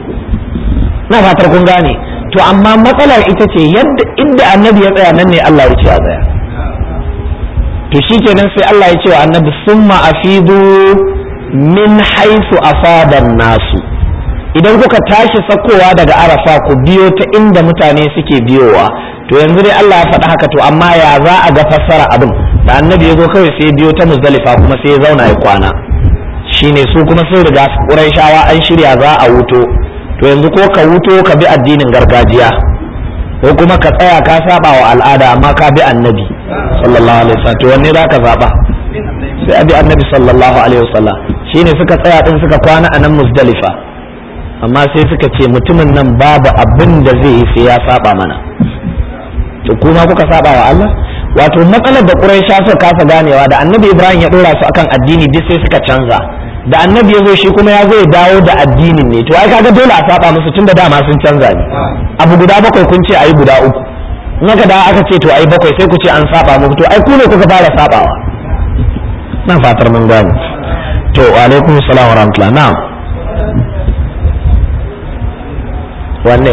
ina fatar kun gane to amma matsalar ita ce yadda inda annabi ya tsaya nan ne Allah ya ce a tsaya to shikenan sai Allah ya ce wa annabi summa afidu min haisu asaban nasu idan kuka tashi sakowa daga arafa ku biyo ta inda mutane suke biyowa to yanzu dai Allah ya faɗi haka to amma ya za a ga fassara abin da annabi ya zo kawai sai biyo ta muzdalifa kuma sai ya zauna ya kwana shine su kuma sun riga Qurayshawa an shirya za a wuto to yanzu ko ka wuto ka bi addinin gargajiya ko kuma ka tsaya ka saba wa al'ada amma ka bi annabi sallallahu alaihi wasallam to wanne zaka zaba sai abi annabi sallallahu alaihi wasallam shine suka tsaya din suka kwana a nan muzdalifa amma sai suka ce mutumin nan babu abin da zai yi sai ya saba mana to kuma kuka saba wa Allah wato matsalar da Quraisha suka kasa ganewa da Annabi Ibrahim ya dora su akan addini duk sai suka canza da Annabi ya zo shi kuma ya zo ya dawo da addinin ne to ai kaga dole a saba musu tunda dama sun canza ne abu guda bakwai kun ce ayi guda uku in aka da aka ce to ayi bakwai sai ku ce an saba muku to ai ku ne kuka fara sabawa na fatar mun gane to wa alaikum assalam wa rahmatullah na'am wanne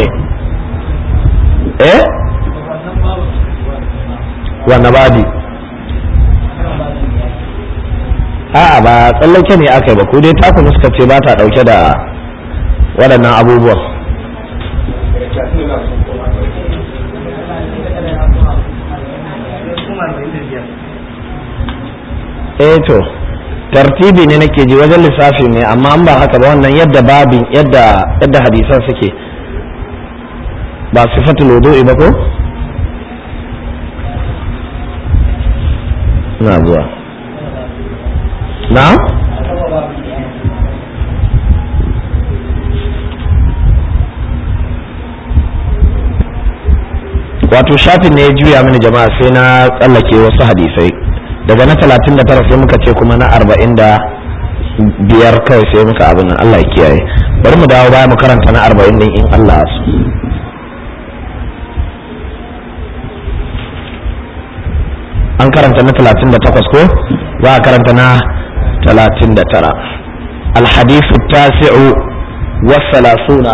eh wanne babi a'a ba tsallake ne aka yi ba ku dai taku suka ce ba ta dauke da waɗannan abubuwan eh to tartibi ne nake ji wajen lissafi ne amma an ba haka ba wannan yadda babin yadda yadda hadisan suke ba sifatul wudu'i ba ko na zuwa na wato shafin ne ya juya mini jama'a sai na tsallake wasu hadisai daga na talatin da tara sai muka ce kuma na arba'in da biyar kawai sai muka abin nan Allah ya kiyaye bari mu dawo baya mu karanta na arba'in din in Allah su an karanta na talatin da takwas ko za a karanta na talatin da tara الحديث التاسع والثلاثون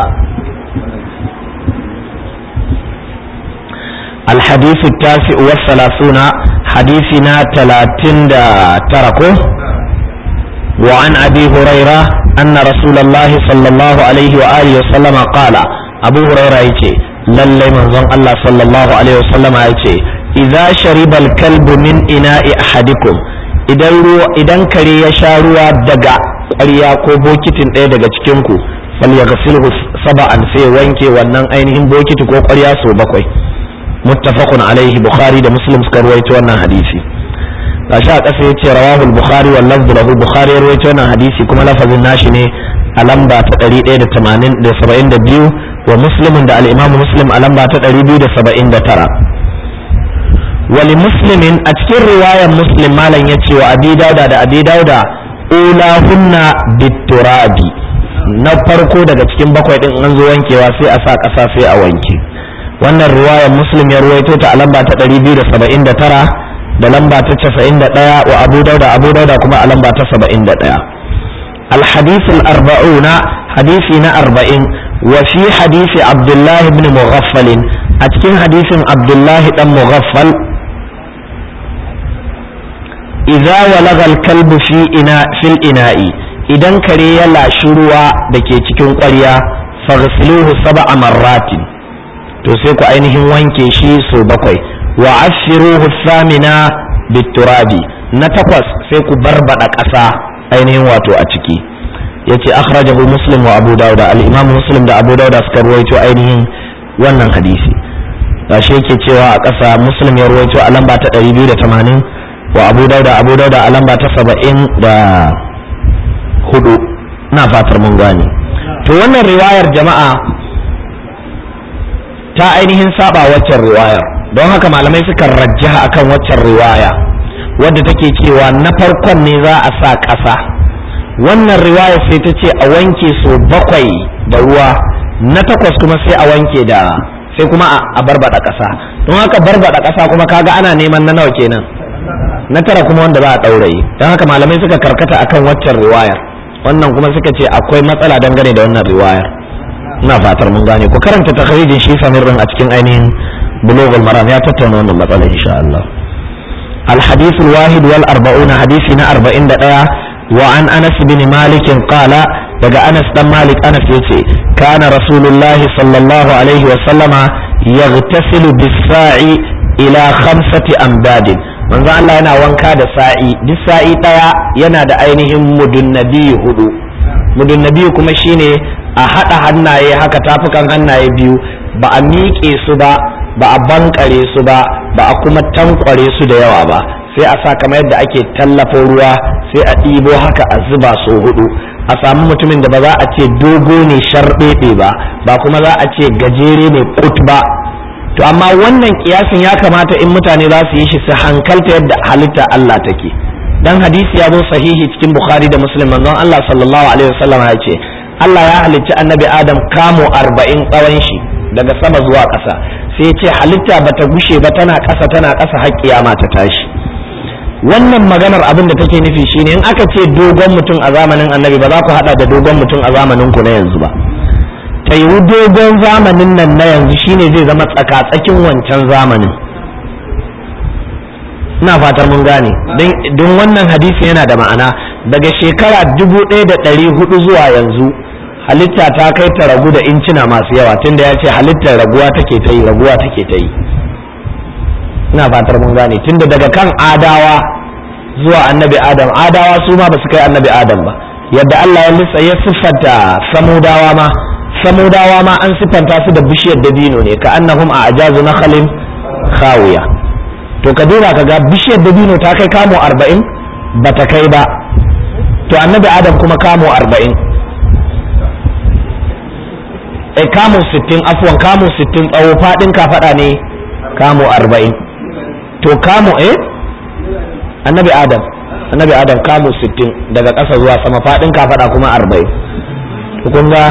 الحديث التاسع والثلاثون حديثنا تلاتين تركه وعن أبي هريرة أن رسول الله صلى الله عليه وآله وسلم قال أبو هريرة يتي للي منظم الله صلى الله عليه وسلم يتي إذا شرب الكلب من إناء أحدكم idan kare ya sha ruwa daga ƙwarya ko bokitin ɗaya daga cikinku fal ya gasilhu saba'an sai wanke wannan ainihin bokiti ko ƙwarya sau bakwai muttafaqun alaihi bukhari da muslim suka ruwaito wannan hadisi gashi a ƙasa yace rawahu al-bukhari wal lafzu lahu bukhari ya ruwaito wannan hadisi kuma lafazin nashi ne a lamba ta 172 wa muslimin da al-imamu muslim a lamba ta 279 wali muslimin a cikin riwayar muslim malam ya ce wa abi dauda da abi dauda ulahunna biturabi na farko daga cikin bakwai din an zo wankewa sai a sa ƙasa sai a wanke wannan riwayar muslim ya ruwaito ta a lamba ta 279 da lamba ta 91 wa abu dauda abu dauda kuma a lamba ta 71 الحديث الأربعون حديثنا أربعين وفي حديث عبد الله بن مغفل أتكين حديث عبد الله بن مغفل إذا ولغ الكلب في إناء في الإناء إذا كري لا شروع دكي تكون قرية فاغسلوه سبع مرات to sai ku ainihin wanke shi so bakwai wa ashiruhu thamina biturabi na takwas sai ku barbada ƙasa ainihin wato a ciki yace akhrajahu muslim wa abu dauda al-imam muslim da abu dauda suka ruwaito ainihin wannan hadisi gashi yake cewa a ƙasa muslim ya ruwaito a lamba ta 280 wa abu dauda abu dauda a lamba ta 70 da hudu na fatar mun gane to wannan riwayar jama'a ta ainihin saba waccan riwayar don haka malamai suka rajjaha akan waccan riwaya wadda take cewa na farkon ne za a sa ƙasa wannan riwaya sai ta ce a wanke so bakwai da ruwa na takwas kuma sai a wanke da sai kuma a barbada ƙasa don haka barbada ƙasa kuma kaga ana neman na nawa kenan na tara kuma wanda za a ɗauraye don haka malamai suka karkata akan waccan riwayar wannan kuma suka ce akwai matsala dangane da wannan riwayar ina fatar mun gane ku karanta takharijin shi samir din a cikin ainihin bulughul maram ya tattauna wannan matsala insha Allah الحديث الواحد والأربعون حديثنا أربعين دقيقة وعن أنس بن مالك قال daga Anas dan Malik Anas yace kana Rasulullahi sallallahu alaihi wa sallama yaghtasilu bis-sa'i ila khamsati amdadin manzo Allah yana wanka da sa'i duk sa'i daya yana da ainihin mudunnabi hudu mudunnabi kuma shine a hada hannaye haka tafukan hannaye biyu ba a miƙe su ba ba a bankare su ba ba a kuma tankware su da yawa ba sai a sa kamar yadda ake tallafo ruwa sai a ɗibo haka a zuba so hudu a samu mutumin da ba za a ce dogo ne sharɓeɓe ba ba kuma za a ce gajere ne kut ba to amma wannan kiyasin ya kamata in mutane za su yi shi su hankalta yadda halitta Allah take dan hadisi ya zo sahihi cikin bukhari da muslim manzon Allah sallallahu alaihi wasallam ya ce Allah ya halicci annabi adam kamo arba'in tsawon shi daga sama zuwa ƙasa sai ya ce halitta bata gushe ba tana ƙasa tana ƙasa har kiyama ta tashi wannan maganar abin da take nufi shine in aka ce dogon mutum a zamanin annabi ba za ku hada da dogon mutum a zamanin ku na yanzu ba ta yiwu dogon zamanin nan na yanzu shine zai zama tsaka-tsakin wancan zamanin ina fatar mun gane don wannan hadisi yana da ma'ana daga shekara dubu ɗaya da ɗari hudu zuwa yanzu halitta ta kai ta ragu da incina masu yawa tunda ya ce halittar raguwa take ta yi raguwa take ta yi ina fatar mun gane tunda daga kan adawa zuwa annabi adam adawa su ma ba su kai annabi adam ba yadda Allah ya lissa ya siffanta samudawa ma samudawa ma an siffanta su da bishiyar dabino ne ka annahum a ajazu nakhalin khawiya to ka duba ka ga bishiyar dabino ta kai kamo arba'in ba ta kai ba to annabi adam kuma kamo arba'in e kamo sittin afuwan kamo sittin tsawo faɗin kafaɗa ne kamo arba'in to kamo eh annabi adam annabi adam kamo sittin daga ƙasa zuwa sama faɗin kafaɗa kuma arba'in to kun ga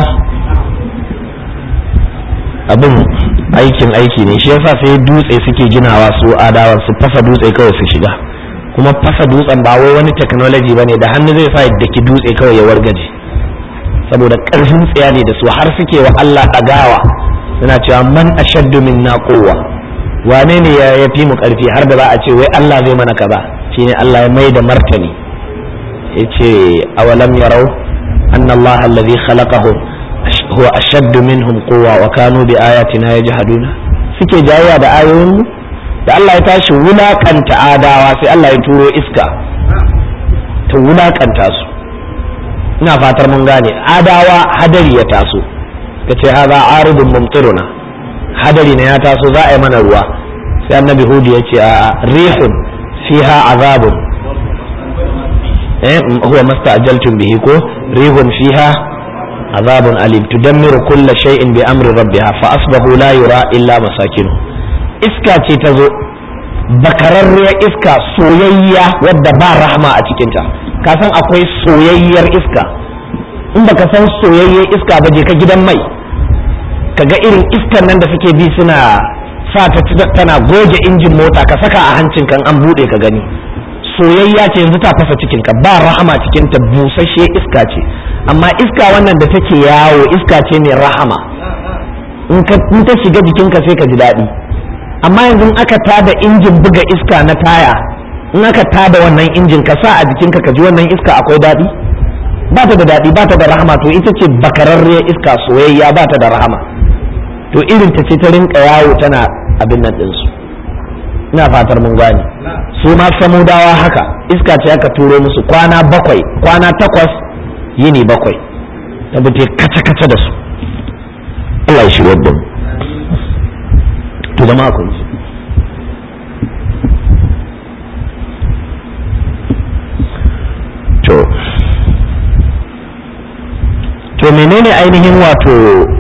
abin aikin aiki ne shi yasa sai dutse suke ginawa su adawa su fasa dutse kawai su shiga kuma fasa dutsen ba wai wani technology bane da hannu zai sa da ki dutse kawai ya wargaje saboda ƙarfin tsaya ne da su har suke wa Allah ɗagawa suna cewa man ashaddu minna quwwa wane ne ya fi mu ƙarfi har da za a ce wai Allah zai mana kaza shine Allah ya mai da martani yace awalam yarau anna Allah alladhi khalaqahum huwa ashaddu minhum quwwa wa kanu bi ayatina yajhaduna suke jayayya da ayoyin mu da Allah ya tashi wulakanta adawa sai Allah ya turo iska ta wulakanta su ina fatar mun gane adawa hadari ya taso ka ce haza aridun mumtiruna hadari ne ya taso za a yi mana ruwa sai annabi hudu ya ce a rihun fiha azabun eh huwa masta'jaltum bihi ko rihun fiha azabun alim tudammiru kulla shay'in bi amri rabbiha fa asbahu la yura illa masakinu iska ce ta zo bakararriyar iska soyayya wadda ba rahma a cikinta ka san akwai soyayyar iska in baka san soyayyar iska ba je ka gidan mai ka ga irin iskan nan da suke bi suna sa ta tana goge injin mota ka saka a hancin kan an bude ka gani soyayya ce yanzu ta fasa cikin ka ba rahama cikin ta busasshe iska ce amma iska wannan da take yawo iska ce mai rahama in ta shiga jikinka sai ka ji daɗi amma yanzu in aka tada injin buga iska na taya in aka tada wannan injin ka sa a jikinka ka ji wannan iska akwai daɗi ba ta da daɗi ba ta da rahama to ita ce bakararriyar iska soyayya ba ta da rahama to irin ta ce ta rinka yawo tana abin nan ɗinsu ina fatar mun gane su ma samudawa haka iska ce aka turo musu kwana bakwai kwana takwas yini bakwai ta bi kaca-kaca da su Allah ya shirya da mu to jama'a kun ji to to menene ainihin wato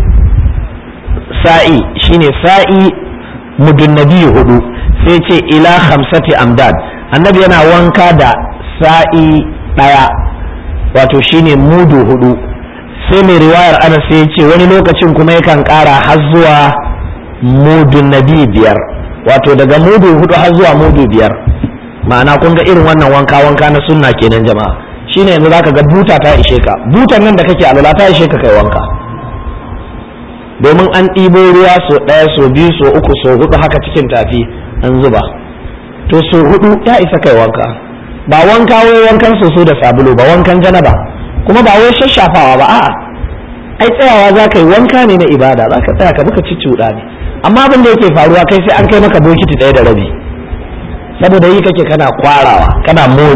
sa'i shine sa'i mudun nabi hudu sai ce ila hamsati amdad annabi yana wanka da sa'i daya wato shine mudu hudu sai mai riwayar ana sai ce wani lokacin kuma yakan kara har zuwa mudun nabi biyar wato daga mudu hudu har zuwa mudu biyar ma'ana kun ga irin wannan wanka wanka na sunna kenan jama'a shine yanzu zaka ga buta ta ishe ka butan nan da kake alwala ta ishe ka kai wanka domin an ɗibo ruwa so ɗaya so biyu so uku so hudu haka cikin tafi an zuba to so hudu ya isa kai wanka ba wanka wai wankan soso da sabulu ba wankan janaba kuma ba wai shashafawa ba a'a ai tsayawa za ka yi wanka ne na ibada za ka tsaya ka buka cicciuɗa ne amma abin da yake faruwa kai sai an kai maka bokiti ɗaya da rabi saboda yi kake kana kwarawa kana mo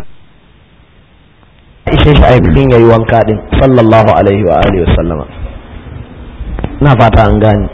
ishe shi aikin yayi wanka din sallallahu alaihi wa alihi wa sallama na fata an gane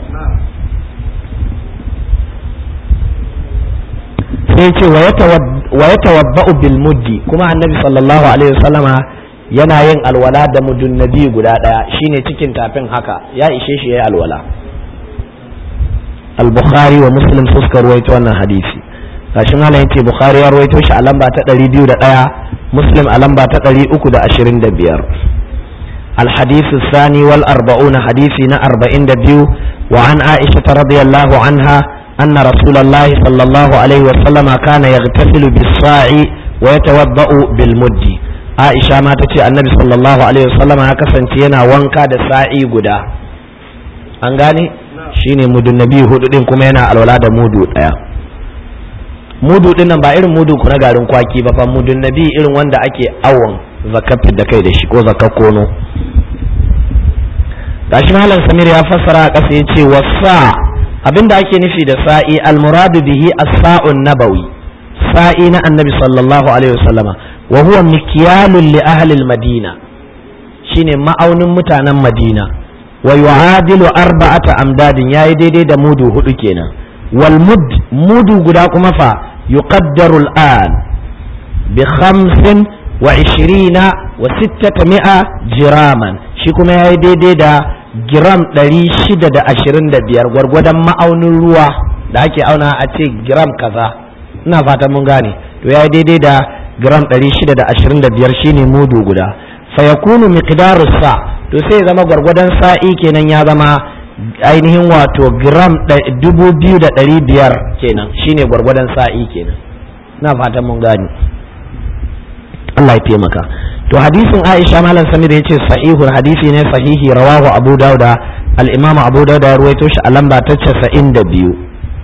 sai ce wa ya tawabba'u bil muddi kuma annabi sallallahu alaihi wasallama yana yin alwala da mudun nabi guda daya shine cikin tafin haka ya ishe shi yayi alwala al-bukhari wa muslim suka ruwaito wannan hadisi gashi malam yace bukhari ya ruwaito shi a lamba ta 201 muslim a lamba ta 325 الحديث الثاني والأربعون حديثنا أربعين دبيو وعن عائشة رضي الله عنها أن رسول الله صلى الله عليه وسلم كان يغتسل بالصاع ويتوضأ بالمد عائشة ما تتي النبي صلى الله عليه وسلم هكذا ينا وانكا da sa'i guda an gane shine mudun nabi hudu din kuma yana alwala da mudu daya mudu din nan ba irin mudu ku na garin kwaki ba fa mudun nabi irin wanda ake awon zakafin da kai da shi ko zakar kono gashi malam samir ya fassara a ƙasa ya ce wasa abinda ake nufi da sa'i almuradu bihi as-sa'un nabawi sa'i na annabi sallallahu alaihi wasallama wa huwa mikyalun li ahli al-madina shine ma'aunin mutanen madina wa yu'adilu arba'ata amdadin yayi daidai da mudu hudu kenan wal mud mudu guda kuma fa yuqaddaru al'an bi khamsin wa ishirina wa sittata mi'a jiraman shi kuma ya yi daidai da giram ɗari shida da ashirin da biyar gwargwadon ma'aunin ruwa da ake auna a ce giram kaza ina fatan mun gane to ya yi daidai da giram ɗari shida da ashirin da biyar shine mudu guda fayakunu miqdaru sa to sai ya zama gwargwadon sa'i kenan ya zama ainihin wato gram dubu biyu da ɗari biyar kenan shine gwargwadon sa'i kenan ina fatan mun gane Allah ya taimaka to hadisin Aisha malam Samir yace sahihul hadisi ne sahihi rawahu Abu Dauda al-Imam Abu Dauda ya ruwaito shi a lamba ta 92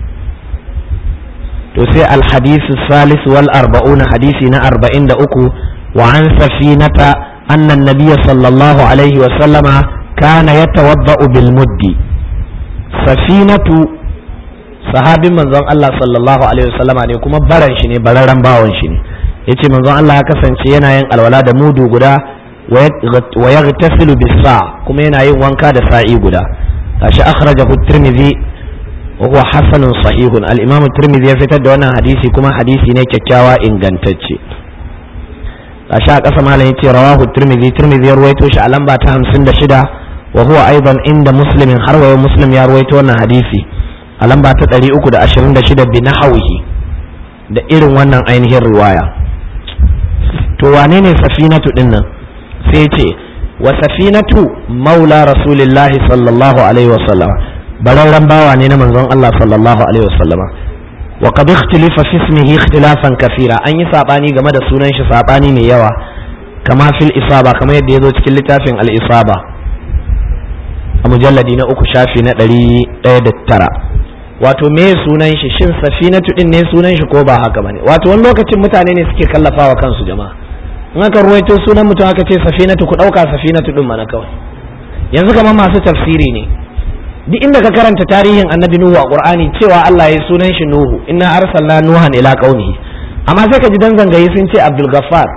to sai al-hadisi salis wal arba'una hadisi na 43 wa an safinata anna an-nabiy sallallahu alaihi wa sallama kana yatawadda'u bil muddi safinatu sahabin manzon Allah sallallahu alaihi wa sallama ne kuma baran shi ne bararren bawon shi ne yace manzon Allah ya kasance yana yin alwala da mudu guda wa yaghtasilu bis-sa kuma yana yin wanka da sa'i guda gashi akhrajahu at-Tirmidhi wa huwa hasanun sahihun al-Imam at-Tirmidhi ya fitar da wannan hadisi kuma hadisi ne kyakkyawa ingantacce gashi a ƙasa malam yace rawahu at-Tirmidhi Tirmidhi ya ruwaito shi a lamba ta 56 wa huwa aidan inda Muslimin har wa Muslim ya ruwaito wannan hadisi a lamba ta 326 bi nahwihi da irin wannan ainihin riwaya to wane ne safinatu din nan sai ce wa safinatu maula rasulillahi sallallahu alaihi wasallam bararren bawa ne na manzon Allah sallallahu alaihi wasallama wa qad ikhtalafa fi ismihi ikhtilafan kathira an yi sabani game da sunan shi sabani mai yawa kama fil isaba kamar yadda yazo cikin littafin al isaba a mujalladi na uku shafi na ɗari ɗaya da tara wato me sunan shi shin safinatu din ne sunan shi ko ba haka bane wato wani lokacin mutane ne suke kallafawa kansu jama'a in aka ruwaito sunan mutum aka ce safinatu ku dauka safinatu din mana kawai yanzu kamar masu tafsiri ne duk inda ka karanta tarihin annabi nuhu a qur'ani cewa Allah ya sunan shi nuhu inna arsalna nuhan ila qaumihi amma sai ka ji dan zangayi sun ce abdul ghaffar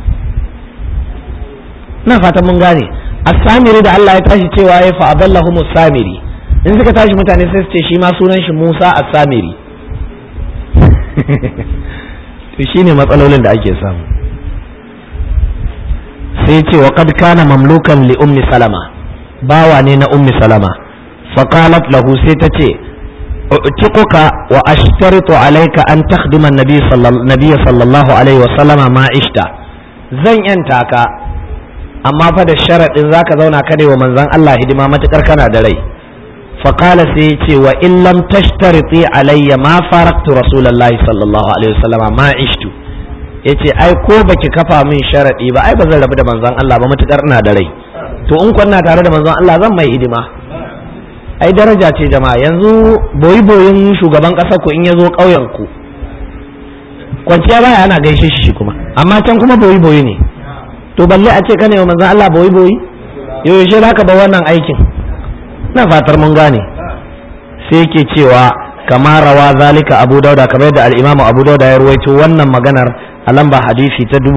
na fatan mun gane as-samiri da Allah ya tashi cewa ya fa adallahu samiri in suka tashi mutane sai su ce shi ma sunan shi Musa as-samiri to shine matsalolin da ake samu sai ce wa qad kana mamlukan li ummi salama bawa ne na ummi salama fa qalat lahu sai ta ce u'tiquka wa ashtaritu alayka an takhdima an-nabiy sallallahu alaihi wa sallama ma ishta zan yanta ka amma fa da sharadin zaka zauna kada wa manzon Allah hidima matukar kana da rai fa qala sai ce wa in lam tashtariti alayya ma faraktu rasulullahi sallallahu alaihi wa sallama ma ishtu yace ai ko baki kafa min sharadi ba ai ba zan rabu da manzon Allah ba matukar ina da rai to in kwanna tare da manzon Allah zan mai hidima ai daraja ce jama'a yanzu boyi boyin shugaban ƙasar ku in ya zo ƙauyen ku kwanciya baya ana gaishe shi kuma amma can kuma boyi boyi ne to balle a ce ka ne manzon Allah boyi boyi yaushe za ka ba wannan aikin na fatar mun gane sai yake cewa kama rawa zalika abu dauda kamar yadda al-imamu abu dauda ya ruwaito wannan maganar a lamba hadisi ta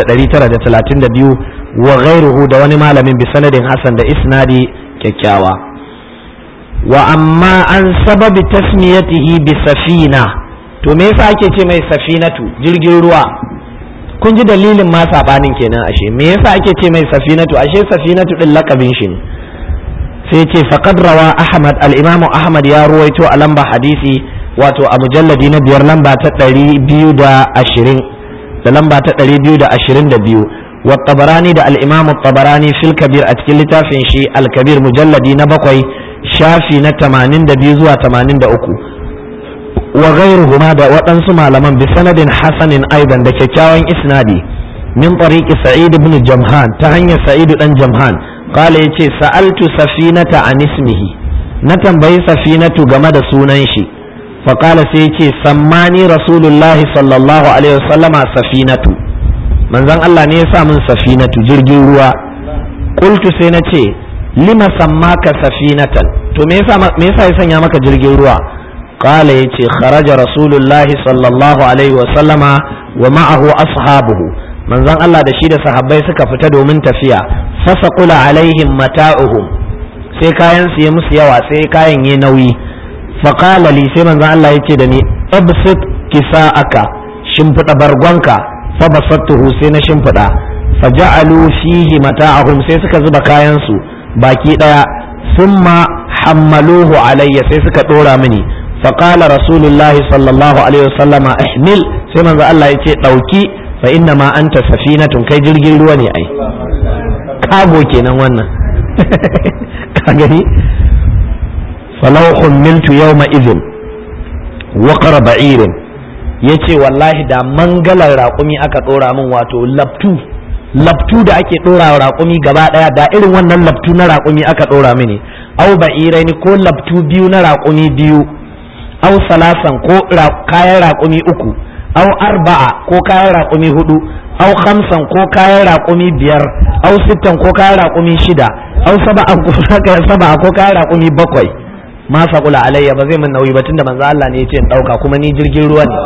3932 wa ghairuhu da wani malamin bi sanadin hasan da isnadi kyakkyawa wa amma an sababi tasmiyatihi bi safina to me yasa ake ce mai safinatu jirgin ruwa kun ji dalilin ma sabanin kenan ashe me yasa ake ce mai safinatu ashe safinatu din lakabin shi ne sai ce faqad rawa ahmad al-imamu ahmad ya ruwaito a lamba hadisi wato a mujalladi na biyar lamba ta ɗari biyu da ashirin da lamba ta ɗari biyu da ashirin da biyu wa tabarani da al-imamu tabarani fil kabir a cikin littafin shi al-kabir mujalladi na bakwai shafi na tamanin da biyu zuwa tamanin da uku wa ghairuhuma da waɗansu malaman bi sanadin hasanin aidan da kyakkyawan isnadi min tariqi sa'id ibn jamhan ta hanyar sa'id dan jamhan qala yace sa'altu safinata an ismihi na tambayi safinatu game da sunan shi fa qala sai yace sammani rasulullahi sallallahu alaihi wasallama safinatu manzon Allah ne ya sa min safinatu jirgin ruwa qultu sai na ce lima sammaka safinatan to me yasa me yasa ya sanya maka jirgin ruwa qala yace kharaja rasulullahi sallallahu alaihi wa sallama wa ma'ahu ashabuhu manzon Allah da shi da sahabbai suka fita domin tafiya fasaqula alaihim mata'uhum sai kayan su ya musu yawa sai kayan yi nauyi fa qala li sai manzon Allah yace da ni absit kisa'aka shimfiɗa bargonka fa basattuhu sai na shimfiɗa fa ja'alu fihi mata'ahum sai suka zuba kayan su baki daya thumma hammaluhu alayya sai suka dora mini fa qala rasulullahi sallallahu alaihi wasallama ihmil sai manzo Allah yace dauki fa inna ma anta safinatun kai jirgin ruwa ne ai kago kenan wannan ka gani falau hummiltu yawma idhin waqara ba'irin yace wallahi da mangalar raƙumi aka ɗora min wato labtu labtu da ake ɗora raƙumi gaba ɗaya da irin wannan labtu na raƙumi aka ɗora mini au ba'irai ko labtu biyu na raƙumi biyu au salasan ko kayan raƙumi uku au arba'a ko kayan raƙumi hudu au khamsan ko kayan raƙumi biyar au sittan ko kayan raƙumi shida au saba'an ko saba'a ko kayan raƙumi bakwai ma faƙula alayya ba zai min nauyi ba tunda manzo Allah ne ya ce in ɗauka kuma ni jirgin ruwa ne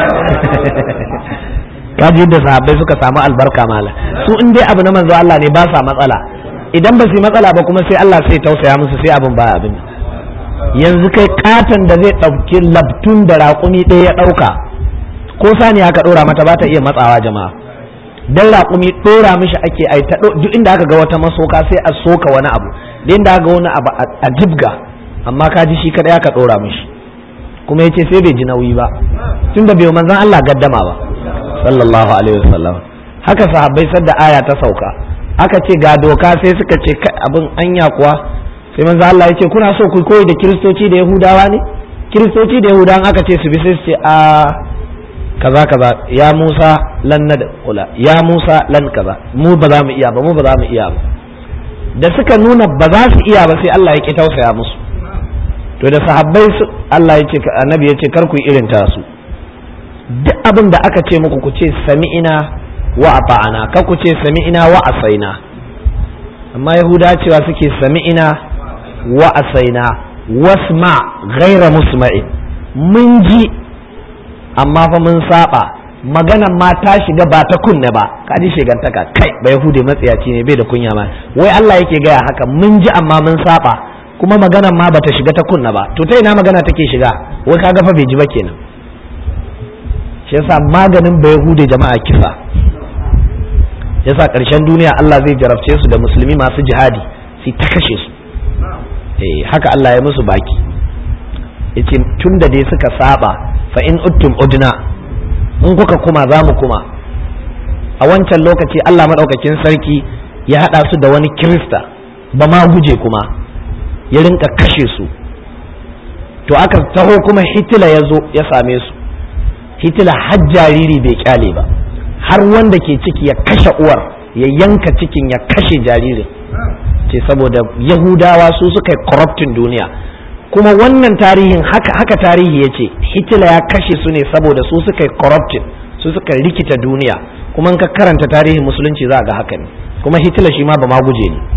kaji yadda sahabbai suka samu albarka mala su in dai abu na manzo Allah ne ba sa matsala idan ba su matsala ba kuma sai Allah sai tausaya musu sai abin ba abin yanzu kai katon da zai ɗauki labtun da raƙumi ɗaya ya ɗauka ko sani aka ɗora mata ba ta iya matsawa jama'a dan raƙumi ɗora mishi ake ai ta duk inda aka ga wata masoka sai a soka wani abu da inda aka ga wani abu a jibga amma ka ji shi kadai aka ɗora mishi kuma yace sai bai ji nauyi ba tunda bai manzon Allah gaddama ba sallallahu alaihi wasallam haka sahabbai sadda aya ta sauka aka ce ga doka sai suka ce abin anya kuwa sai manzo Allah ya ce kuna so ku koyi da kiristoci da yahudawa ne kiristoci da yahudawan aka ce su bi sai su ce a kaza kaza ya Musa lan nadkhula ya Musa lan kaza mu ba za mu iya ba mu ba za mu iya ba da suka nuna ba za su iya ba sai Allah ya ki tausaya musu to da sahabbai su Allah ya ce annabi ya ce kar ku irin ta su duk abin da aka ce muku ku ce sami'ina wa ata'ana kar ku ce sami'ina wa asaina amma yahuda cewa suke sami'ina wa asaina wasma ghaira musma'in mun ji amma fa mun saba maganan ma ta shiga ba ta kunne ba ka ji shigantaka kai ba yahude matsiyaci ne bai da kunya ma wai Allah yake gaya haka mun ji amma mun saba kuma maganan ma bata shiga ta kunna ba to ta ina magana take shiga wai kaga fa bai ji ba kenan shi yasa maganin ba yahude jama'a kisa yasa ƙarshen duniya Allah zai jarabce su da musulmi masu jihadi sai ta kashe su eh haka Allah ya musu baki yace tun da dai suka saba fa in uttum udna in kuka kuma za mu kuma a wancan lokaci Allah madaukakin sarki ya hada su da wani kirista ba ma guje kuma ya rinka kashe su to aka taho kuma hitila ya zo ya same su hitila har jariri bai kyale ba har wanda ke ciki ya kashe uwar ya yanka cikin ya kashe jaririn ce saboda yahudawa su suka yi corrupting duniya kuma wannan tarihin haka, haka tarihi ya ce hitler ya kashe su ne saboda su suka yi corrupting su suka rikita duniya kuma ka karanta tarihin musulunci za ga haka ne kuma hitler shi ma ba ma guje ne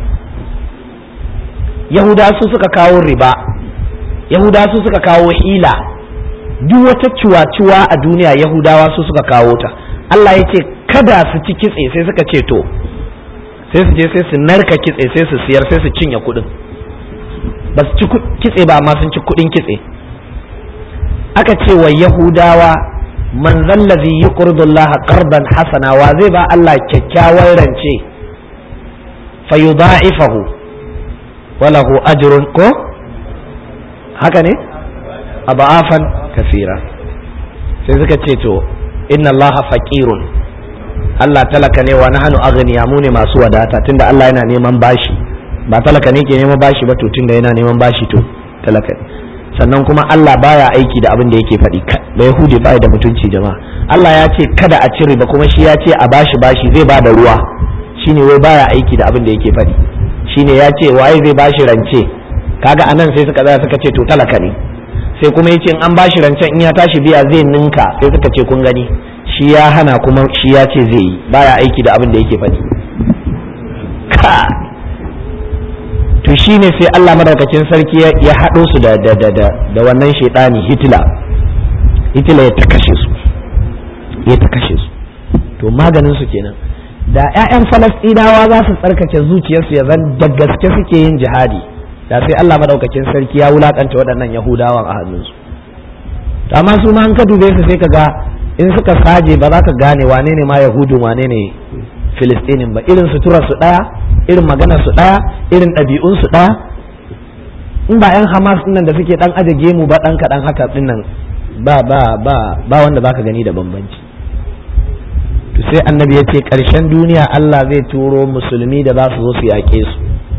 yahudawa su suka kawo riba yahudawa su suka kawo hila duk wata ciwa-ciwa a duniya yahudawa su suka kawo ta Allah ya ce kada su ci kitse sai suka ce to sai su je sai su narka kitse sai su siyar sai su cinye kuɗin ba su ci kitse ba amma sun ci kuɗin kitse aka ce wa yahudawa man zallazi yuqridu Allah qardan hasana wa zai ba Allah kyakkyawar rance fa yudha'ifahu wa lahu ajrun ko haka ne aba'afan kafira sai suka ce to inna allaha faqirun Allah talaka ne wa nahnu aghniya mu ne masu wadata tunda Allah yana neman bashi ba talaka ne ke neman bashi ba to tunda yana neman bashi to talaka ne sannan kuma Allah baya aiki da abin da yake faɗi da Yahudi baya da mutunci jama'a Allah ya ce kada a cire ba kuma shi ya ce a bashi bashi zai ba da ruwa shine wai baya aiki da abin da yake faɗi shine ya ce waye zai bashi rance kaga anan sai suka tsaya suka ce to talaka ne sai kuma yace in an bashi rancen in ya tashi biya zai ninka sai suka ce kun gani shi ya hana kuma shi ya ce zai yi baya aiki da abin da yake faɗi ka to shine sai Allah madaukakin sarki ya haɗo su da da da da, da wannan shaidani Hitler Hitler ya ta kashe su ya ta kashe su to maganin su kenan da ƴaƴan Falastinawa za su tsarkake zuciyarsu ya zan da gaske suke yin jihadi da sai Allah madaukakin sarki ya wulakanta waɗannan Yahudawan a hannunsu amma su ma an ka dube su sai ka ga in suka saje ba za ka gane wane ne ma yahudun wane ne filistinin ba irin sutura su ɗaya irin magana su ɗaya irin ɗabi'un su ɗaya in ba yan hamas nan da suke ɗan aje gemu ba ɗan kaɗan haka ɗin nan ba ba ba ba wanda baka gani da bambanci to sai annabi ya ce ƙarshen duniya Allah zai turo musulmi da za su zo su yaƙe su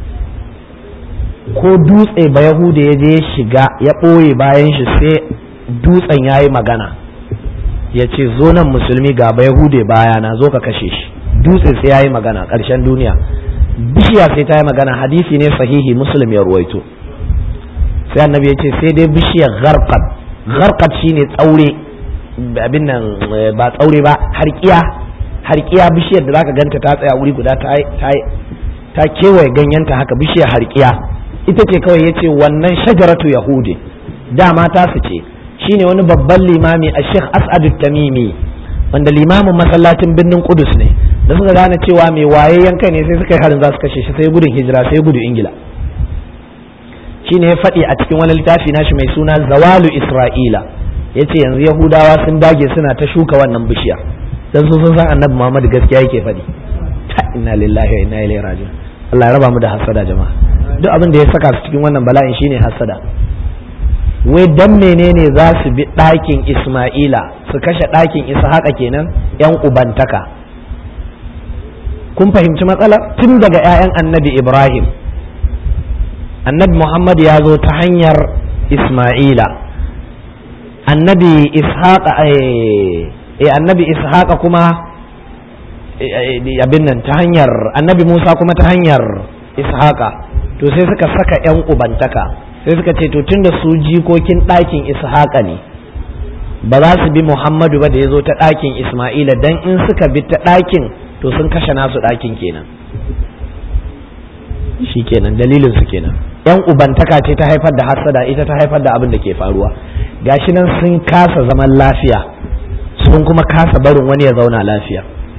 ko dutse ba yahuda ya je shiga ya ɓoye bayan shi sai dutsen ya yi magana ya ce zo nan musulmi ga ba yahude bayana zo ka kashe shi dutse sai ya yi magana ƙarshen duniya bishiya sai ta yi magana hadisi ne sahihi muslim ya ruwaito sai annabi ya ce sai dai bishiyar gharqad gharqad shine tsaure abin nan ba tsaure ba harkiya harkiya bishiyar da zaka ganta ta tsaya wuri guda ta ta kewaye ganyenta haka bishiyar harkiya ita ce kawai yace wannan shajaratu yahudi dama ta su ce shine wani babban limami a sheikh as'ad tamimi wanda limamin masallacin birnin kudus ne da suka gane cewa mai waye yanka ne sai suka yi harin za su kashe shi sai gudun hijira sai gudu ingila shine ya faɗi a cikin wani littafi nashi mai suna zawalu isra'ila yace yanzu yahudawa sun dage suna ta shuka wannan bishiya dan su sun san annabi muhammad gaskiya yake faɗi inna lillahi wa inna ilaihi raji'un Allah ya raba mu da hasada jama'a duk abin da ya saka su cikin wannan bala'in shine hasada wai dan menene za su bi ɗakin Ismaila su kashe ɗakin Ishaqa kenan yan ubantaka kun fahimci matsalar tun daga 'ya'yan annabi Ibrahim annabi Muhammad ya zo ta hanyar Ismaila annabi Ishaqa eh annabi Ishaqa kuma abin nan ta hanyar annabi Musa kuma ta hanyar Ishaqa to sai suka saka 'yan ubantaka sai suka ce to tunda su jikokin ɗakin ishaqa ne ba za su bi muhammadu ba da ya zo ta ɗakin isma'ila dan in suka bi ta ɗakin to sun kashe nasu ɗakin kenan shi kenan dalilin su kenan yan ubantaka ce ta haifar da hasada ita ta haifar da abin da ke faruwa gashi nan sun kasa zaman lafiya sun kuma kasa barin wani ya zauna lafiya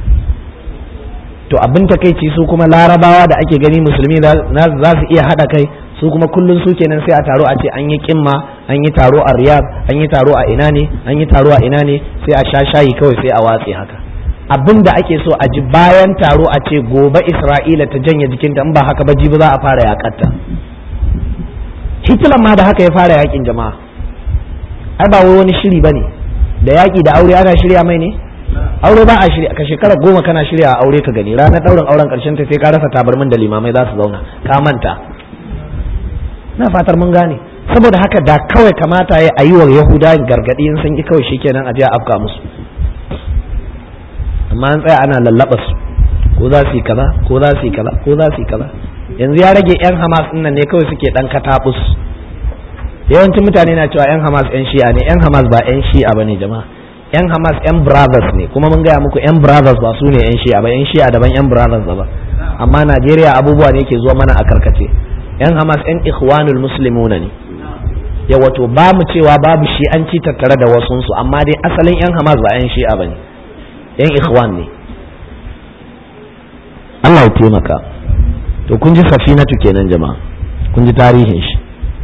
to abin takaici su kuma larabawa da ake gani musulmi za su iya haɗa kai su kuma kullum su kenan sai a taro a ce an yi kimma an yi taro a riyad an yi taro a ina ne an yi taro a ina ne sai a sha shayi kawai sai a watse haka abin da ake so a ji bayan taro a ce gobe isra'ila ta janye jikinta in ba haka ba jibi za a fara yakatta hitler ma da haka ya fara yakin jama'a ai ba wai wani shiri bane da yaki da aure ana shirya mai ne aure ba a shirya ka shekara goma kana shirya a aure ka gani ranar ɗaurin auren ƙarshen ta sai ka rasa tabarmin da limamai za su zauna ka manta na fatar mun gane saboda haka da kawai kamata ya yi wa yahuda gargaɗi in sun ki kawai shikenan a je a afka musu amma an tsaya ana lallaba su ko za su yi kaza ko za su yi kaza ko za su yi kaza yanzu ya rage yan hamas nan ne kawai suke dan katabus yawancin mutane na cewa yan hamas yan shi'a ne yan hamas ba yan shi'a bane jama'a yan hamas yan brothers ne kuma mun gaya muku yan brothers ba su ne yan shi'a ba yan shi'a daban yan brothers ba amma najeriya abubuwa ne ke zuwa mana a karkace yan hamas yan ikhwanul muslimuna ne ya wato ba mu cewa babu shi'anci tattare da wasunsu amma dai asalin yan hamas ba yan shi'a ba ne yan ikhwan ne Allah ya taimaka to kun ji safinatu kenan jama'a kun ji tarihin shi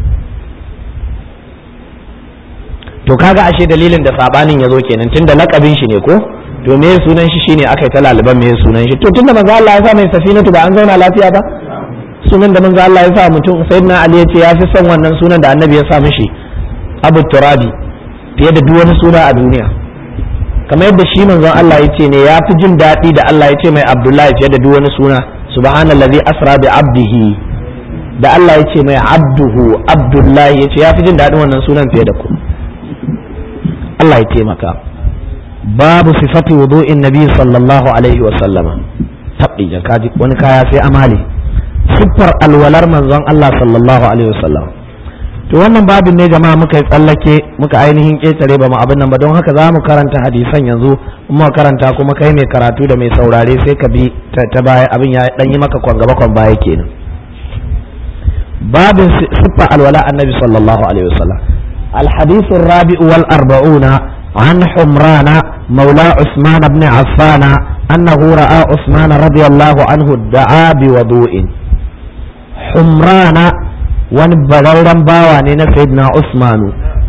to kaga ashe dalilin da sabanin ya zo kenan tunda lakabin shi ne ko to me sunan shi shine aka yi ta laliban me sunan shi to tunda manzo Allah ya sa mai safinatu ba an zauna lafiya ba sunan da manzo Allah ya sa mutum sayyidina Ali ya ce ya fi son wannan sunan da annabi ya sa mishi Abu Turabi fiye da duk wani suna a duniya kamar yadda shi manzon Allah ya ce ne ya fi jin daɗi da Allah ya ce mai Abdullahi fiye da duk wani suna subhanallazi asra bi abdihi da Allah ya ce mai abduhu Abdullahi ya ce ya fi jin daɗin wannan sunan fiye da ku Allah ya taimaka babu sifati wudu'in nabi sallallahu alaihi wa sallama tabbi kaji wani kaya sai amali siffar alwalar manzon Allah sallallahu alaihi wa sallam to wannan babin ne jama'a muka yi tsallake muka ainihin ƙetare ba mu abin nan ba don haka za mu karanta hadisan yanzu muka karanta kuma kai mai karatu da mai saurare sai ka bi ta baya abin ya dan yi maka kwan gaba kwan baya kenan babin siffa alwala annabi sallallahu alaihi wasallam الحديث الرابع والأربعون عن حمران مولى عثمان بن عفان أنه رأى عثمان رضي الله عنه ادعى بوضوء حمران wani bararren bawa ne na sayyidina Usmanu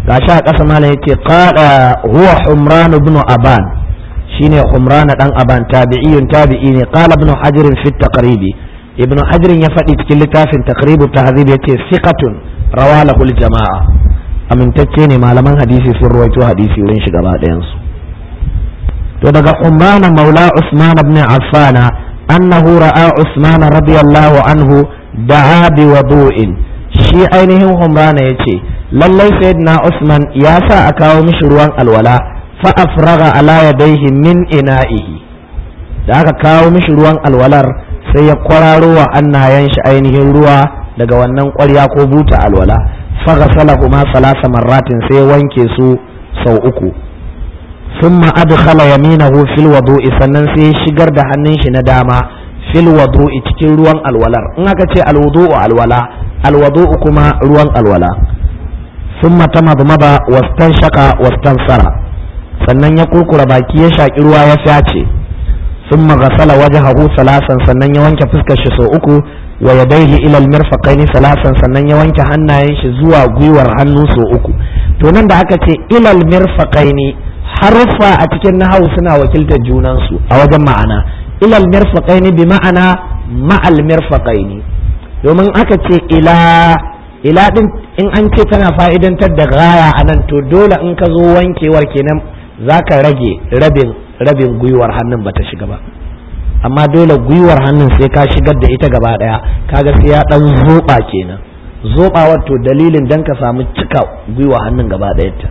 gashi a ƙasa malam yace qala huwa humran ibn aban shine humran dan aban tabi'iyun tabi'i ne qala ibn hajar fi taqribi ibn hajar ya faɗi cikin littafin taqribu tahzib yace thiqatun rawalahu jama'a amintacce ne malaman hadisi sun ruwaito hadisi wurin shi gaba ɗayan su to daga humran maula usman ibn affan annahu ra'a usman radiyallahu anhu da'a bi wudu'in shi ainihin humrana yace lallai sayyidina usman ya sa a kawo mishi ruwan alwala fa afraga ala yadayhi min ina'ihi da aka kawo mishi ruwan alwalar sai ya kwararo wa annayen shi ainihin ruwa daga wannan ƙwarya ko buta alwala fa ghasalahu ma salasa marratin sai ya wanke su sau uku thumma adkhala yaminahu fil wudu'i sannan sai ya shigar da hannun shi na dama fil wudu'i cikin ruwan alwalar in aka ce alwudu'u alwala alwudu'u kuma ruwan alwala thumma tamadmada wastanshaka wastansara sannan ya kurkura baki ya shaki ruwa ya fyace thumma ghasala wajhahu salasan sannan ya wanke fuskar shi sau uku wa yadayhi ila almirfaqaini salasan sannan ya wanke hannayen shi zuwa gwiwar hannu sau uku to nan da aka ce ila almirfaqaini haruffa a cikin nahawu suna wakiltar junansu a wajen ma'ana ila almirfaqaini bi ma'ana ma'al mirfaqaini domin aka ce ila ila din in an ce tana fa'idantar da gaya a nan to dole in ka zo wankewar kenan zaka rage rabin rabin gwiwar hannun bata shiga ba amma dole gwiwar hannun sai ka shigar da ita gaba daya kaga sai ya dan zoba kenan zoba wato dalilin dan ka samu cika gwiwa hannun gaba ta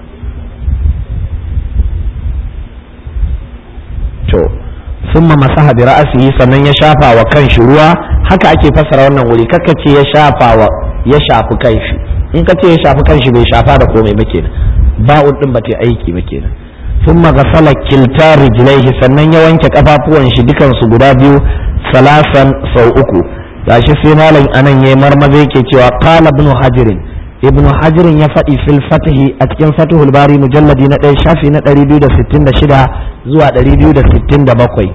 to summa masaha bi ra'sihi sannan ya shafa wa kanshi ruwa haka ake fassara wannan wuri kaka ce ya shafa wa ya shafi kanshi in ka ce ya shafi kanshi bai shafa da komai ba kenan ba'un din ba ta aiki ba kenan ثم غسل كلتا رجليه sannan ya wanke kafafuwan shi dukan su guda biyu salasan sau uku gashi sai malam anan yayi marmaza yake cewa qala ibn hajar ibn hajar ya faɗi fil fatihi a cikin fatihul bari mujalladi na ɗaya shafi na 266 zuwa 267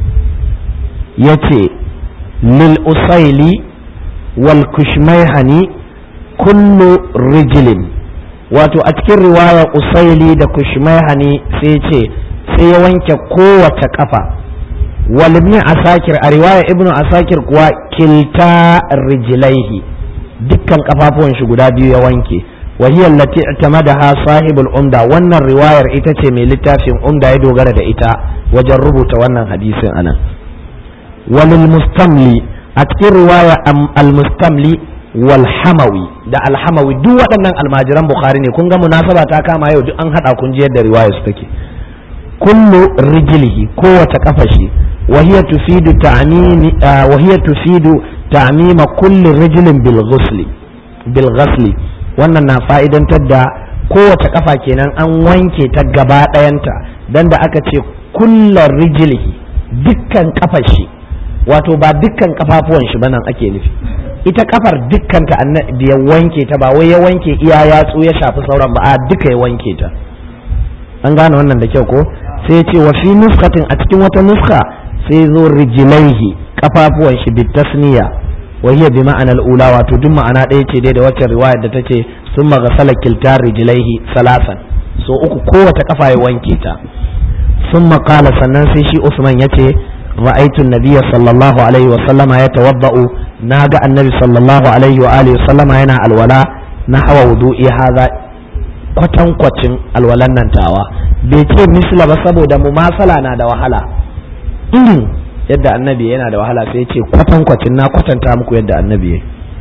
yace lil usaili wal kushmayhani kullu rijlin wato a cikin riwaya usaili da kushmaihani sai ce sai ya wanke kowace kafa wal ibn asakir a riwaya ibnu asakir kuwa kilta rijlaihi dukkan kafafuwan shi guda biyu ya wanke wa hiya allati i'tamadaha sahibul umda wannan riwayar ita ce mai littafin umda ya dogara da ita wajen rubuta wannan hadisin anan walil mustamli a cikin riwaya al mustamli walhamawi da alhamawi duk waɗannan almajiran bukhari ne kun ga munasaba ta kama yau duk an haɗa kun ji yadda riwaya su take kullu rijlihi kowace kafa shi wa hiya tufidu ta'mimi wa hiya tufidu ta'mima kulli rijlin bil ghusli bil ghasli wannan na fa'idantar da kowace kafa kenan an wanke ta gaba ɗayanta dan da aka ce kullu rijlihi dukkan kafar shi wato ba dukkan kafafuwan shi ba nan ake nufi ita kafar dukkanta annabi ya wanke ta ba wai ya wanke iya yatsu ya shafi sauran ba a duka ya wanke ta an gane wannan da kyau ko sai ce wa fi nuskatin a cikin wata nuska sai zo rijilaihi kafafuwan shi bitasniya wa hiya bi ma'ana al-ula wato duk ma'ana ɗaya ce dai da wacce riwayar da tace sun maghasala kiltar rijilaihi salasan so uku kowace kafa ya wanke ta sun qala sannan sai shi Usman yace رأيت النبي صلى الله عليه وسلم يتوضأ ناجا النبي صلى الله عليه وآله وسلم هنا الولاء نحو وضوء هذا kwatan kwacin alwalan nan tawa bai ce misla ba saboda mumasala na da wahala irin yadda annabi yana da wahala sai ce kwatan kwacin na kwatanta muku yadda annabi ya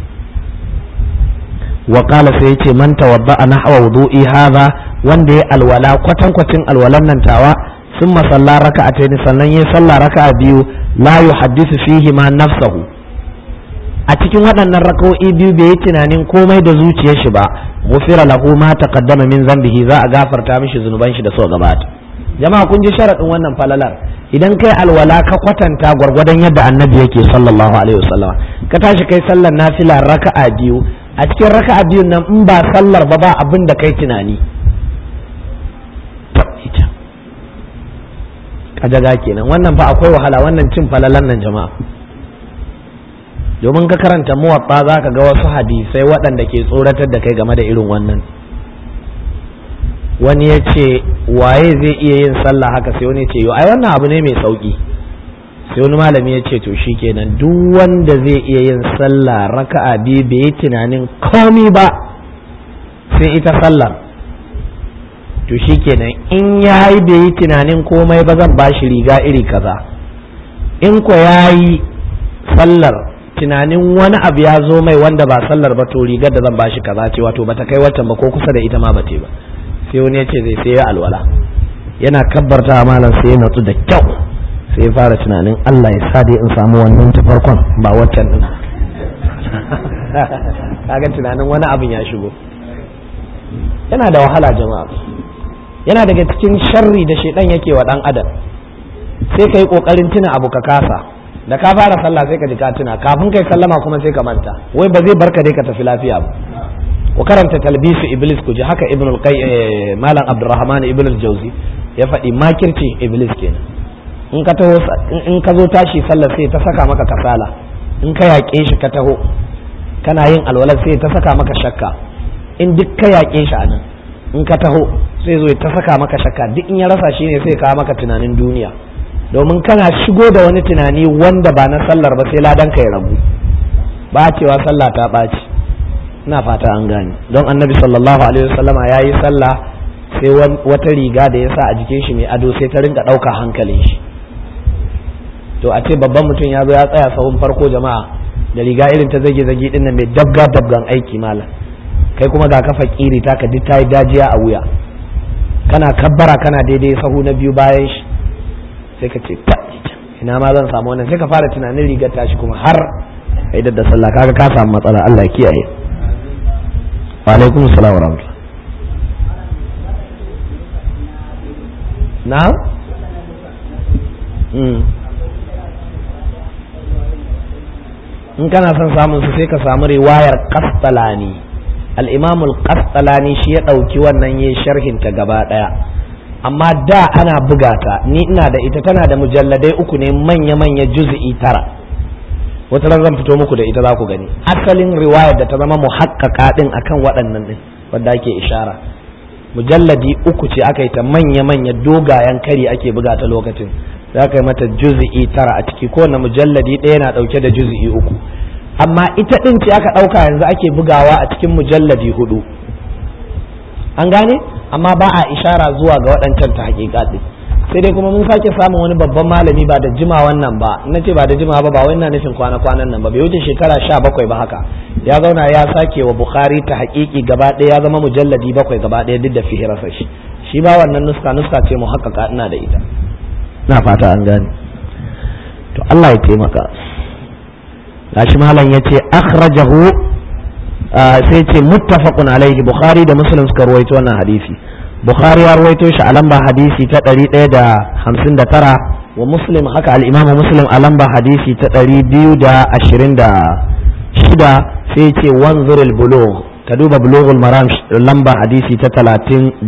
wa qala sai ce man tawadda nahwa wudu'i hadha wanda ya alwala kwatan kwacin alwalan nan tawa ثم صلى ركعتين sannan ya salla raka'a biyu la yuhaddithu fihi ma nafsahu a cikin waɗannan raka'o'i biyu bai yi tunanin komai da zuciyar shi ba ghufira lahu ma taqaddama min zambihi za a gafarta mishi zunuban shi da so gabata jama'a kun ji sharadin wannan falalar idan kai alwala ka kwatanta gwargwadon yadda annabi yake sallallahu alaihi wasallam ka tashi kai sallar nafila raka'a biyu a cikin raka'a biyun nan in ba sallar ba ba abin da kai tunani kajaga kenan wannan fa akwai wahala wannan cin falalan nan jama'a domin ka karanta muwatta za ka ga wasu hadisai waɗanda ke tsoratar da kai game da irin wannan wani ya ce waye zai iya yin sallah haka sai wani ya ce yo ai wannan abu ne mai sauki sai wani malami ya ce to shikenan duk wanda zai iya yin sallah raka'a biyu bai yi tunanin komi ba sai ita sallar to shikenan in ya yi bai yi tunanin komai ba zan ba shi riga iri kaza in ko ya yi sallar tunanin wani abu ya zo mai wanda ba sallar ba to rigar da zan ba shi kaza ce wato bata kai waccan ba ko kusa da ita ma bate ba sai wani ya ce zai sai ya alwala yana kabbarta malam sai ya natsu da kyau sai ya fara tunanin Allah ya sa dai in samu wannan ta farkon ba waccan din kaga tunanin wani abin ya shigo yana da wahala jama'a yana daga cikin sharri da shaidan yake wa dan adam sai ka yi kokarin tuna abu ka kasa da ka fara sallah sai ka ji ka tuna kafin kai sallama kuma sai ka manta wai ba zai barka dai ka tafi lafiya ba ku karanta talbisu iblis ku ji haka ibn al malam abdurrahman ibn al-jawzi ya faɗi makirci iblis kenan in ka taho in ka zo tashi sallar sai ta saka maka kasala in ka yaƙe shi ka taho kana yin alwalar sai ta saka maka shakka in duk ka yaƙe shi a nan in ka taho sai zo ta saka maka shakka duk in ya rasa shi ne sai kawo maka tunanin duniya domin kana shigo da wani tunani wanda ba na sallar ba sai ladan ka ya ragu ba cewa sallah ta ɓaci ina fata an gane don annabi sallallahu alaihi wasallama ya yi sallah sai wata riga da ya sa a jikin shi mai ado sai ta rinka ɗauka hankalin shi to a ce babban mutum ya zo ya tsaya sahun farko jama'a da riga irin ta zage zage din nan mai dabga dabgan aiki malam kai kuma ga kafa kiri ta ka duk ta yi dajiya a wuya kana kabbara kana daidai sahu na biyu bayan shi sai ka ce ina ma zan samu wannan sai ka fara tunanin rigar tashi kuma har kai da sallah kaga ka samu matsala Allah ya kiyaye wa alaikum assalam wa rahmatullah na in kana son samun su sai ka samu riwayar kastalani al-imamul kastalani shi ya ɗauki wannan yin sharhin ta gaba ɗaya amma da ana buga ta ni ina da ita tana da mujalladai uku ne manya-manya juz'i tara wata ran zan fito muku da ita za ku gani asalin riwayar da ta zama muhakkaka din akan waɗannan din wadda ake ishara mujalladi uku ce aka yi ta manya-manya dogayen kari ake buga ta lokacin za ka yi mata juz'i tara a ciki kowane mujalladi ɗaya na ɗauke da juz'i uku amma ita ɗin ce aka ɗauka yanzu ake bugawa a cikin mujalladi hudu an gane amma ba a ishara zuwa ga waɗancan ta haƙiƙa ɗin sai dai kuma mun sake samun wani babban malami ba da jima wannan ba na ce ba da jima ba ba wai ina nufin kwana kwanan nan ba bai wuce shekara sha bakwai ba haka ya zauna ya sake wa bukhari ta haƙiƙi gaba ɗaya ya zama mujalladi bakwai gaba ɗaya duk da fihirarsa shi shi ba wannan nuska nuska ce mu haƙaƙa ina da ita na fata an gane to Allah ya taimaka gashi malam ya ce akhrajahu sai ce muttafaqun alaihi bukhari da muslim suka ruwaito wannan hadisi bukhari ya ruwaito shi a lamba hadisi ta 159 wa muslim haka al-imam muslim a lamba hadisi ta 226 sai ce wanzurul bulugh ka duba bulughul maram lamba hadisi ta 33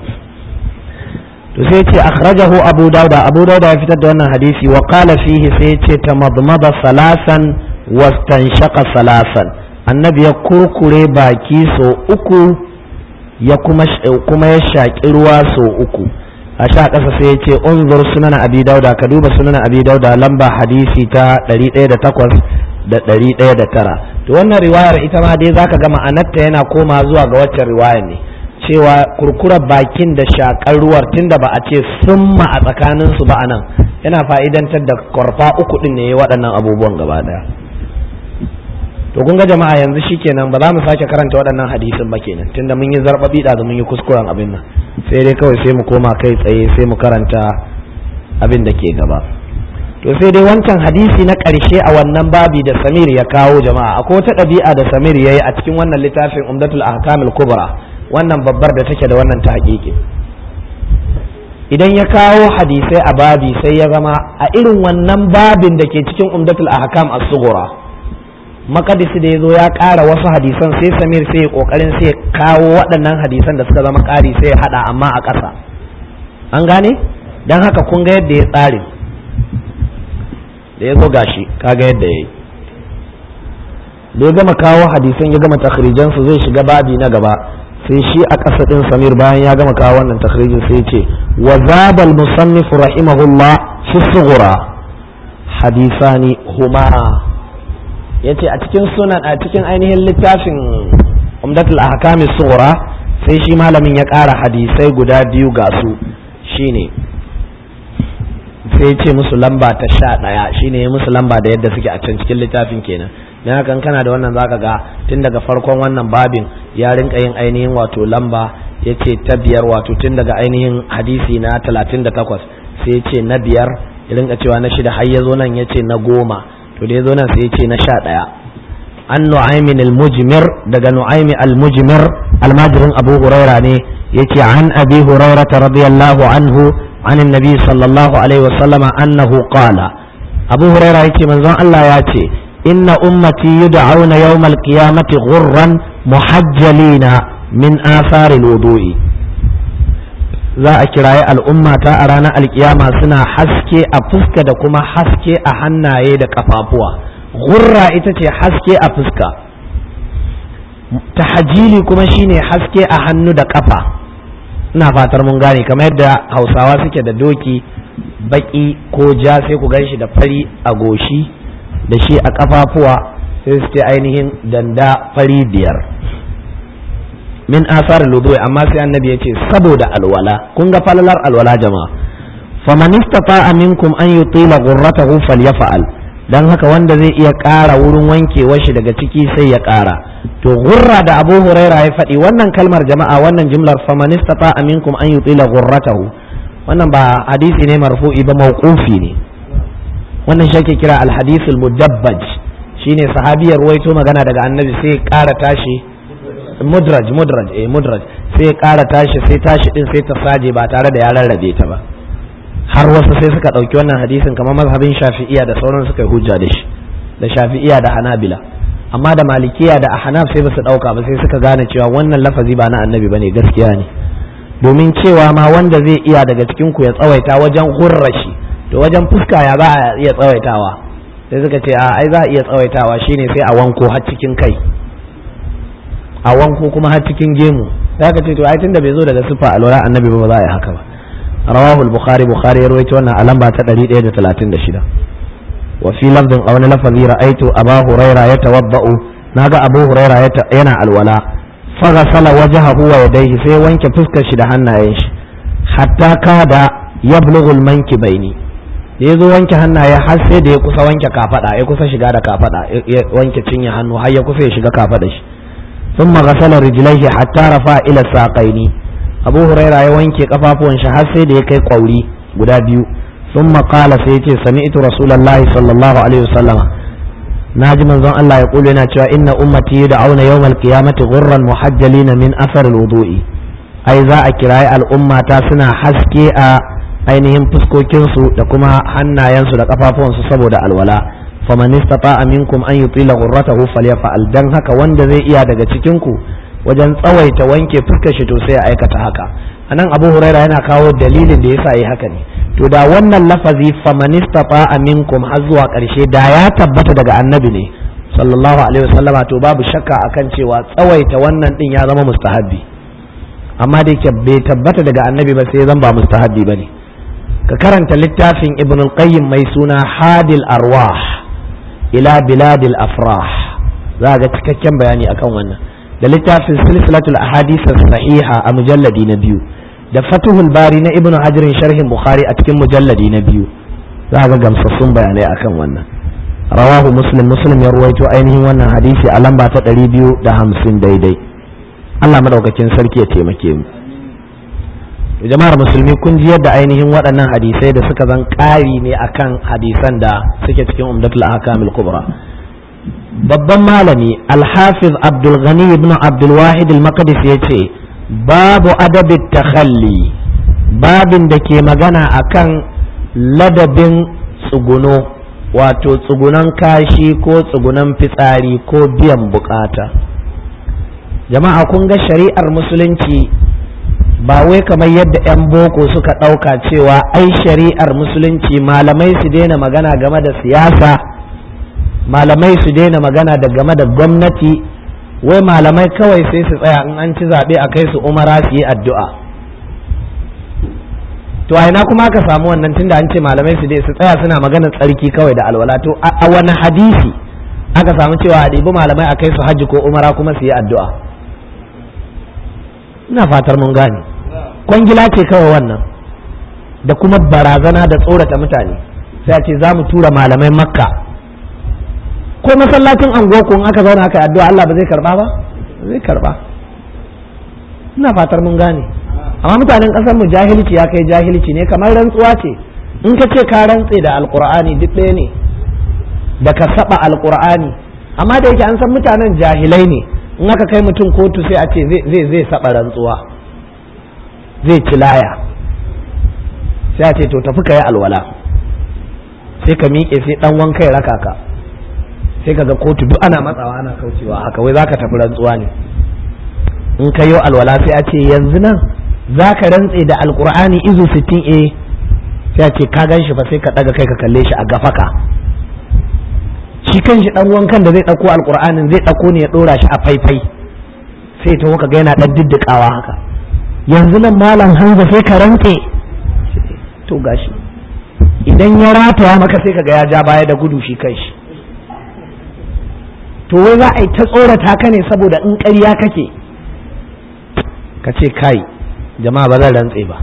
to sai ce akhrajahu abu dauda abu dauda ya fitar da wannan hadisi wa qala fihi sai ce tamadmada salasan wastanshaqa salasan annabi ya kurkure baki so uku ya kuma kuma ya shaki ruwa so uku a sha ƙasa sai ya ce unzur sunan abi dauda ka duba sunan abi dauda lamba hadisi ta 108 da 109 to wannan riwayar ita ma dai zaka ga ma'anarta yana koma zuwa ga waccan riwayar ne cewa kurkurar bakin da shakar ruwar tunda ba a ce summa a tsakanin su ba a nan yana fa'idantar da kwarfa uku din ne waɗannan abubuwan gaba daya to kun ga jama'a yanzu shikenan ba za mu sake karanta waɗannan hadisin ba kenan tunda mun yi zarbabi da mun yi kuskuren abin nan sai dai kawai sai mu koma kai tsaye sai mu karanta abin da ke gaba to sai dai wancan hadisi na ƙarshe a wannan babi da samir ya kawo jama'a akwai wata ɗabi'a da samir ya yi a cikin wannan littafin umdatul ahkamil kubra wannan babbar da take da wannan ta haƙiƙi idan ya kawo hadisai a babi sai ya zama a irin wannan babin da ke cikin umdatul ahkam as-sughra makadisi da ya zo ya ƙara wasu hadisan sai samir sai ya ƙoƙarin sai ya kawo waɗannan hadisan da suka zama ƙari sai ya haɗa amma a ƙasa an gane don haka kun ga yadda ya tsari da ya zo gashi kaga yadda ya yi da ya gama kawo hadisan ya gama takhrijansu zai shiga babi na gaba sai shi a ƙasa ɗin samir bayan ya gama kawo wannan takhrijin sai ce wa zabal musannif rahimahullah fi sughra hadisani huma yace a cikin sunan a cikin ainihin littafin umdatul ahkam sughra sai shi malamin ya ƙara hadisai guda biyu ga su shine sai ce musu lamba ta sha ɗaya shine musu lamba da yadda suke a can cikin littafin kenan dan haka kana da wannan zaka ga tun daga farkon wannan babin ya rinka yin ainihin wato lamba ya ce ta biyar wato tun daga ainihin hadisi na talatin da takwas sai ya ce na biyar ya rinka cewa na shida har ya zo nan ya ce na goma to da ya zo nan sai ya ce na sha ɗaya an nu'aymin al-mujmir daga nu'aymi al-mujmir almajirin abu huraira ne yace an abi huraira radiyallahu anhu عن النبي صلى الله عليه وسلم أنه قال أبو هريرة يتي من الله ياتي إن أمتي يدعون يوم القيامة غرا محجلين من آثار الوضوء za a kiraye al'umma ta a ranar alkiyama suna haske a fuska da kuma haske a hannaye da kafafuwa gurra ita ce haske a fuska tahajili kuma shine haske a hannu da kafa ina fatar mun gane kamar yadda hausawa suke da doki baki ko ja sai ku gan shi da fari a goshi da shi a kafafuwa sai su ce ainihin danda fari biyar min asar ludu amma sai annabi ya ce saboda alwala kun ga falalar alwala jama'a faman istata'a minkum an yutila ghurratahu falyaf'al dan haka wanda zai iya ƙara wurin wankewar shi daga ciki sai ya ƙara to gurra da Abu Huraira ya faɗi wannan kalmar jama'a wannan jimlar faman istata'a minkum an yutila ghurratahu wannan ba hadisi ne marfu'i ba mawqufi ne wannan shi ake kira al-hadithul mudabbaj shine sahabiyar ruwaito magana daga annabi sai ƙara tashi mudraj mudraj eh mudraj sai ƙara tashi sai tashi din sai ta saje ba tare da ya rarrabe ta ba har wasu sai suka ɗauki wannan hadisin kamar mazhabin shafi'iya da sauran suka yi hujja da shi da shafi'iya da hanabila amma da malikiya da ahnaf sai ba su ɗauka ba sai suka gane cewa wannan lafazi ba na annabi bane gaskiya ne domin cewa ma wanda zai iya daga cikin ku ya tsawaita wajen hurrashi to wajen fuska ya za a iya tsawaitawa sai suka ce a ai za a iya tsawaitawa shine sai a wanko har cikin kai a wanko kuma har cikin gemu sai aka ce to ai tunda bai zo daga sifa alwala annabi ba za a yi haka ba rawahu al-bukhari bukhari ya rawaito wannan a lamba ta 136 wa fi lafdin aw lafazi ra'aytu aba huraira yatawaddau naga abu huraira yana alwala faghasala wajhahu wa yadayhi sai wanke fuskar shi da hannayen shi hatta kada yablughu al-mankibaini da ya zo wanke hannaye har sai da ya kusa wanke kafada ya kusa shiga da kafada ya wanke cinye hannu har ya kusa ya shiga kafada shi ثم غسل رجليه حتى رفع الى الساقين abu huraira ya wanke kafafuwan shi har sai da ya kai kwauri guda biyu sun maƙala sai ya ce sami'tu rasulullahi sallallahu alaihi wasallam na ji manzon Allah ya kulu yana cewa inna ummati da auna yawmal qiyamati ghurran muhajjalina min asar wudu'i ai za a kirayi al'ummata suna haske a ainihin fuskokinsu da kuma hannayensu da kafafuwansu saboda alwala faman istata'a minkum an yutila ghurratahu falyaf'al dan haka wanda zai iya daga cikin ku wajen tsawaita wanke fuskar shi to sai ya aikata haka anan abu huraira yana kawo dalilin da yasa yi haka ne to da wannan lafazi famanistata minkum har zuwa karshe da ya tabbata daga annabi ne sallallahu alaihi wasallama to babu shakka akan cewa tsawaita wannan din ya zama mustahabbi amma da yake bai tabbata daga annabi ba sai zan ba mustahabbi bane ka karanta littafin ibn al-qayyim mai suna hadil arwah ila biladil afrah za ga cikakken bayani akan wannan da littafin silsilatul ahadith sahiha a mujalladi na biyu da fatuhul bari na ibnu hajarin sharhin bukhari a cikin mujalladi na biyu za ga gamsassun bayanai akan wannan rawahu muslim muslim ya ruwaito ainihin wannan hadisi a lamba ta ɗari biyu da hamsin daidai allah madaukakin sarki ya taimake mu jama'ar musulmi kun ji yadda ainihin waɗannan hadisai da suka zan ƙari ne akan hadisan da suke cikin umdatul ahkamil kubra babban malami alhafiz abdulghani ibn abdulwahid al-maqdis ya ce babu adabin takhalli babin da ke magana akan ladabin tsuguno wato tsugunan kashi ko tsugunan fitsari ko biyan bukata jama'a kun ga shari'ar musulunci ba wai kamar yadda 'yan boko suka ɗauka cewa ai shari'ar musulunci malamai su daina magana game da siyasa malamai su daina magana da game da gwamnati wai malamai kawai sai su tsaya in an ci zaɓe a kai su umara su yi addu'a to a ina kuma aka samu wannan tunda an ce malamai su dai su tsaya suna maganar tsarki kawai da alwala to a wani hadisi aka samu cewa a ɗibi malamai a kai su hajji ko umara kuma su yi addu'a ina fatar mun gane kwangila ce kawai wannan da kuma barazana da tsorata mutane sai a ce za mu tura malamai makka ko masallacin anguwa ko in aka zauna aka yi addu'a Allah ba zai karba ba zai karba ina fatar mun gane amma mutanen kasar mu jahilci ya kai jahilci ne kamar rantsuwa ce in ka ce ka rantse da alqur'ani duk ɗaya ne da ka saba alqur'ani amma da yake an san mutanen jahilai ne in aka kai mutum kotu sai a ce zai zai saba rantsuwa zai ci laya sai a ce to tafi ka yi alwala sai ka miƙe sai dan wanka ya raka ka sai ka ga kotu duk ana matsawa ana kaucewa haka wai zaka tafi rantsuwa ne in ka yi alwala sai a ce yanzu nan za ka rantse da alkur'ani izu 60 a sai a ce ka gan shi fa sai ka daga kai ka kalle shi a gafaka shi kan shi dan wankan da zai dauko alkur'anin zai dauko ne ya dora shi a faifai sai ta ka ga yana dan diddikawa haka yanzu nan malam hanza sai ka rantse to gashi idan ya rataya maka sai ka ga ya ja baya da gudu shi kai shi to wai za a yi ta tsorata ka ne saboda in ƙarya kake ka ce kai jama'a ba zan rantse ba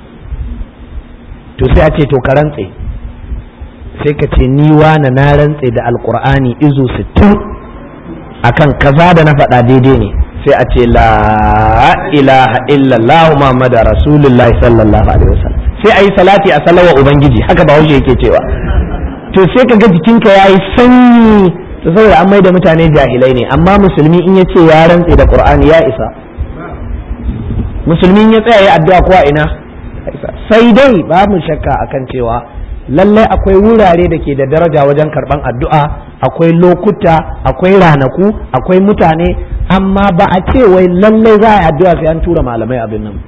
to sai a ce to ka rantse sai ka ce ni wane na rantse da alkur'ani izu sittin akan kaza da na faɗa daidai ne sai a ce la ilaha illallah muhammadu rasulullahi sallallahu alaihi wasallam sai a yi salati a salawa ubangiji haka ba yake cewa to sai ka ga jikinka ya yi sanyi to saboda an mai da mutane jahilai ne amma musulmi in ya ce ya rantse da qur'ani ya isa musulmi ya tsaya ya addu'a kuwa ina sai dai ba mu shakka akan cewa lallai akwai wurare da ke da daraja wajen karban addu'a akwai lokuta akwai ranaku akwai mutane amma ba a ce wai lallai za a yi addu'a sai an tura malamai abin nan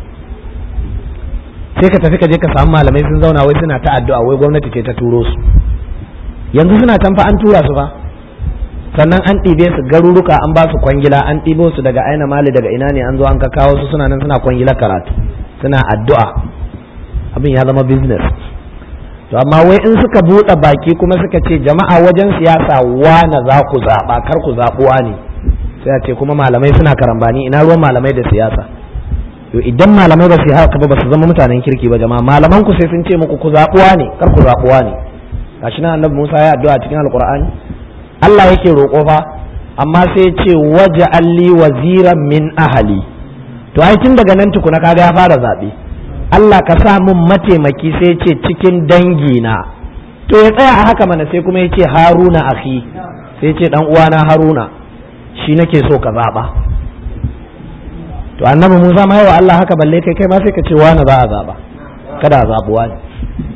sai ka tafi ka je ka samu malamai sun zauna wai suna ta addu'a wai gwamnati ce ta turo su yanzu suna can fa an tura su fa sannan an ɗibe su garuruka an ba su kwangila an ɗibo su daga aina mali daga ina ne an zo an ka kawo su suna nan suna kwangila karatu suna addu'a abin ya zama business to amma wai in suka buɗe baki kuma suka ce jama'a wajen siyasa wane za ku zaɓa kar ku zaɓuwa ne sai a ce kuma malamai suna karambani ina ruwan malamai da siyasa to idan malamai ba su haka ba ba su zama mutanen kirki ba jama'a malaman ku sai sun ce muku ku zaɓuwa ne kar ku zaɓuwa ne gashi nan annabi Musa ya addu'a cikin alqur'ani Allah yake roƙo fa amma sai ce waje alli waziran min ahali to ai tun daga nan tukuna kaga ya fara zaɓe Allah ka sa mun mataimaki sai ce cikin dangina to ya tsaya a haka mana sai kuma ya ce haruna akhi sai ce dan uwana haruna shi nake so ka zaɓa to annabi Musa ma yawa Allah haka balle kai kai ma sai ka ce wani za a zaɓa kada a zaɓuwa ne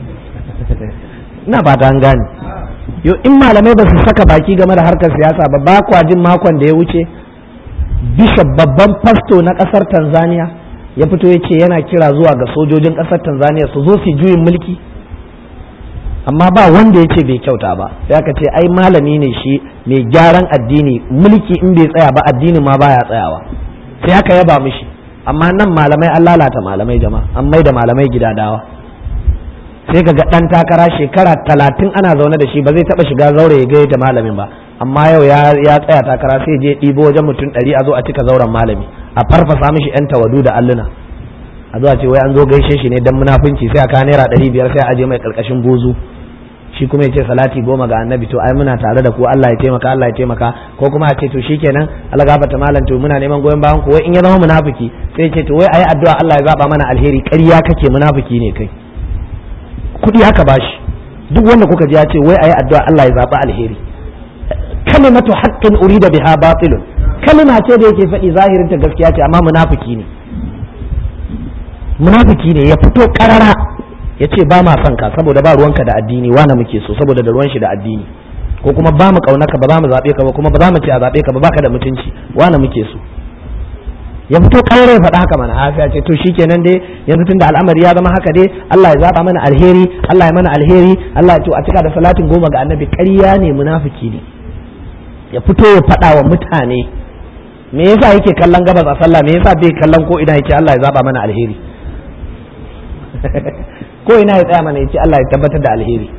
ina fata an gane yo in malamai ba su saka baki game da harkar siyasa ba ba kwa jin makon da ya wuce bishop babban fasto na kasar tanzania ya fito ya ce yana kira zuwa ga sojojin kasar tanzania su zo su juyin mulki amma ba wanda ya ce bai kyauta ba sai aka ce ai malami ne shi mai gyaran addini mulki in bai tsaya ba addini ma baya tsayawa sai aka yaba mishi amma nan malamai an lalata malamai jama'a an mai da malamai gidadawa sai ka ga ɗan takara shekara talatin ana zaune da shi ba zai taɓa shiga zaure ya ga da malamin ba amma yau ya tsaya takara sai je ɗibo wajen mutum ɗari a zo a cika zauren malami a farfasa mishi yan tawadu da alluna a zo a ce wai an zo gaishe shi ne dan munafunci sai a ka naira ɗari biyar sai a je mai ƙarƙashin buzu shi kuma ya ce salati goma ga annabi to ai muna tare da ku Allah ya taimaka Allah ya taimaka ko kuma a ce to shikenan Allah gafarta malam to muna neman goyon bayan ku wai in ya zama munafiki sai ya ce to wai ayi addu'a Allah ya zaba mana alheri ƙarya kake munafiki ne kai kuɗi aka bashi duk wanda kuka ji ya ce wai ayi addu'a Allah ya zaba alheri kalimatu haqqin urida biha batilun kalima ce da yake faɗi zahirin ta gaskiya ce amma munafiki ne munafiki ne ya fito karara ya ce ba ma son ka saboda ba ruwanka da addini wane muke so saboda da ruwan shi da addini ko kuma ba mu kaunaka ba za mu zaɓe ka ba kuma ba za mu ce a zaɓe ka ba baka da mutunci wane muke so ya fito kare ya faɗa haka mana hafiya ce to shikenan dai yanzu tunda al'amari ya zama haka dai Allah ya zaba mana alheri Allah ya mana alheri Allah ya to a cika da salatin goma ga annabi ƙarya ne munafiki ne ya fito ya faɗa wa mutane me yasa yake kallon gabas a sallah me yasa bai kallon ko ina yake Allah ya zaba mana alheri ko ina ya tsaya mana yace Allah ya tabbatar da alheri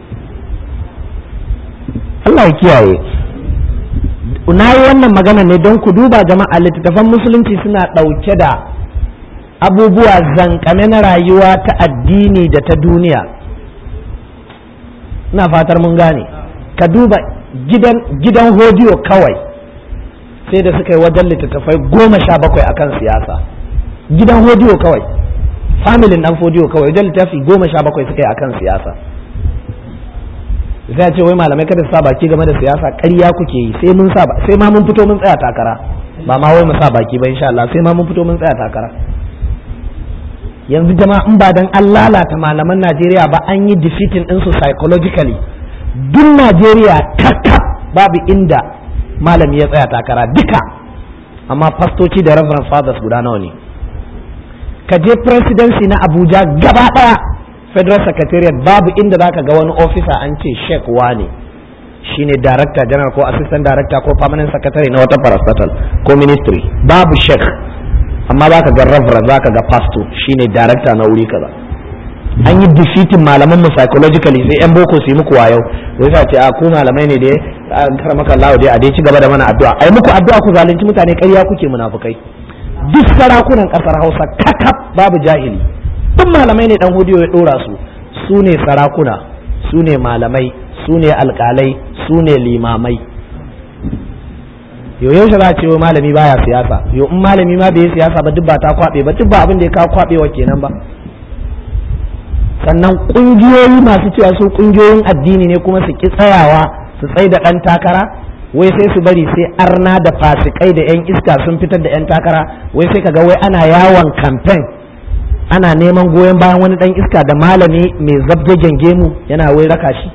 Allah ya kiyaye na yi wannan magana ne don ku duba jama'a littattafan musulunci suna ɗauke da abubuwa zankame na rayuwa ta addini da ta duniya ina fatar mun gane ka duba gidan gidan hodiyo kawai sai da suka yi wajen littattafai goma sha bakwai akan siyasa gidan hodiyo kawai familin dan hodiyo kawai wajen littafi goma sha bakwai suka yi akan siyasa sai ce wai malamai kada su sa baki game da siyasa ƙarya kuke yi sai mun sa sai ma mun fito mun tsaya takara ba ma wai mu sa baki ba insha Allah sai ma mun fito mun tsaya takara yanzu jama'a in ba dan an lalata malaman Najeriya ba an yi defeating din su psychologically duk Najeriya kakka babu inda malami ya tsaya takara duka amma fastoci da reverend fathers guda nawa ne ka je presidency na Abuja gaba daya federal secretariat babu inda zaka ga wani officer an ce sheik wane shine director general ko assistant director ko permanent secretary na wata parastatal ko ministry babu sheik amma zaka ga reverend zaka ga pastor shine director na wuri kaza an yi defeating malaman mu psychologically sai yan boko su yi muku wayo wai sa ce a ku malamai ne da an karamaka Allah dai a dai ci gaba da mana addu'a ai muku addu'a ku zalunci mutane ƙarya kuke munafukai duk sarakunan kasar Hausa kakaf babu jahili duk malamai ne dan hudiyo ya dora su su ne sarakuna su ne malamai su ne alkalai su ne limamai yo yaushe za a ce wai malami baya siyasa yo in malami ma bai yi siyasa ba duk ba ta kwabe ba duk ba abin da ya kawo kwabewa kenan ba sannan kungiyoyi masu cewa su kungiyoyin addini ne kuma su ki tsayawa su tsai da dan takara wai sai su bari sai arna da fasikai da yan iska sun fitar da yan takara wai sai kaga wai ana yawon campaign ana neman goyon bayan wani dan iska da malami mai zabjagen gemu yana wai raka shi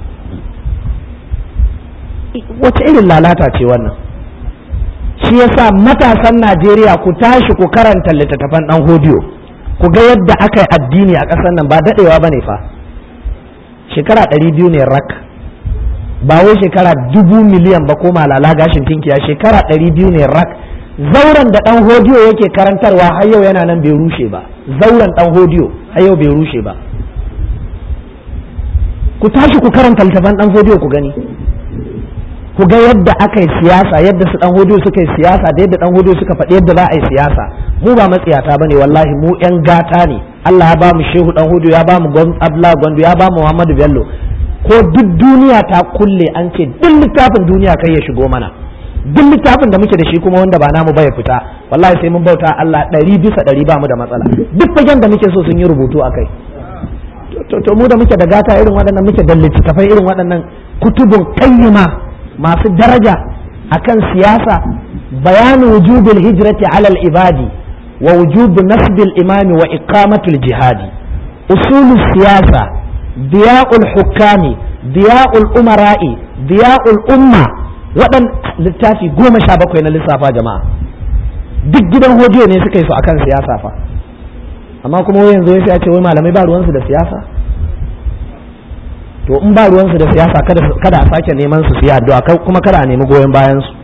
wace irin lalata ce wannan shi yasa matasan najeriya ku tashi ku karanta littattafan dan hodiyo ku ga yadda aka yi addini a ƙasar nan ba daɗewa ba ne fa shekara ɗari biyu ne rak ba wai shekara dubu miliyan ba ko malala gashin tinkiya shekara ɗari biyu ne rak zauren da ɗan hodiyo yake karantarwa har yau yana nan bai rushe ba zauren ɗan hodiyo har yau bai rushe ba ku tashi ku karanta littafan ɗan hodiyo ku gani ku ga yadda aka yi siyasa yadda su ɗan hodiyo suka yi siyasa da yadda ɗan hodiyo suka faɗi yadda za a yi siyasa mu ba matsiyata ba ne wallahi mu ƴan gata ne Allah ya ba mu shehu ɗan hodiyo ya ba mu abla gwandu ya ba mu Muhammadu Bello ko duk duniya ta kulle an ce duk littafin duniya kai ya shigo mana duk littafin da muke da shi kuma wanda ba namu ba ya fita wallahi sai mun bauta Allah ɗari bisa ɗari ba mu da matsala duk fagen da muke so sun yi rubutu a kai to mu da muke da gata irin waɗannan muke da littattafai irin waɗannan kutubun kayyima masu daraja akan siyasa bayanu wujubil hijrati ala ibadi wa wujubu nasbil imami wa iqamatul jihadi usulul siyasa diya'ul hukami diya'ul umara'i diya'ul umma waɗan littafi goma sha bakwai na lissafa jama'a duk gidan hodiyo ne suka yi su akan siyasa fa amma kuma wai yanzu sai a ce wai malamai ba ruwansu da siyasa to in ba ruwansu da siyasa kada a sake neman su siya addu'a kuma kada a nemi goyon bayan su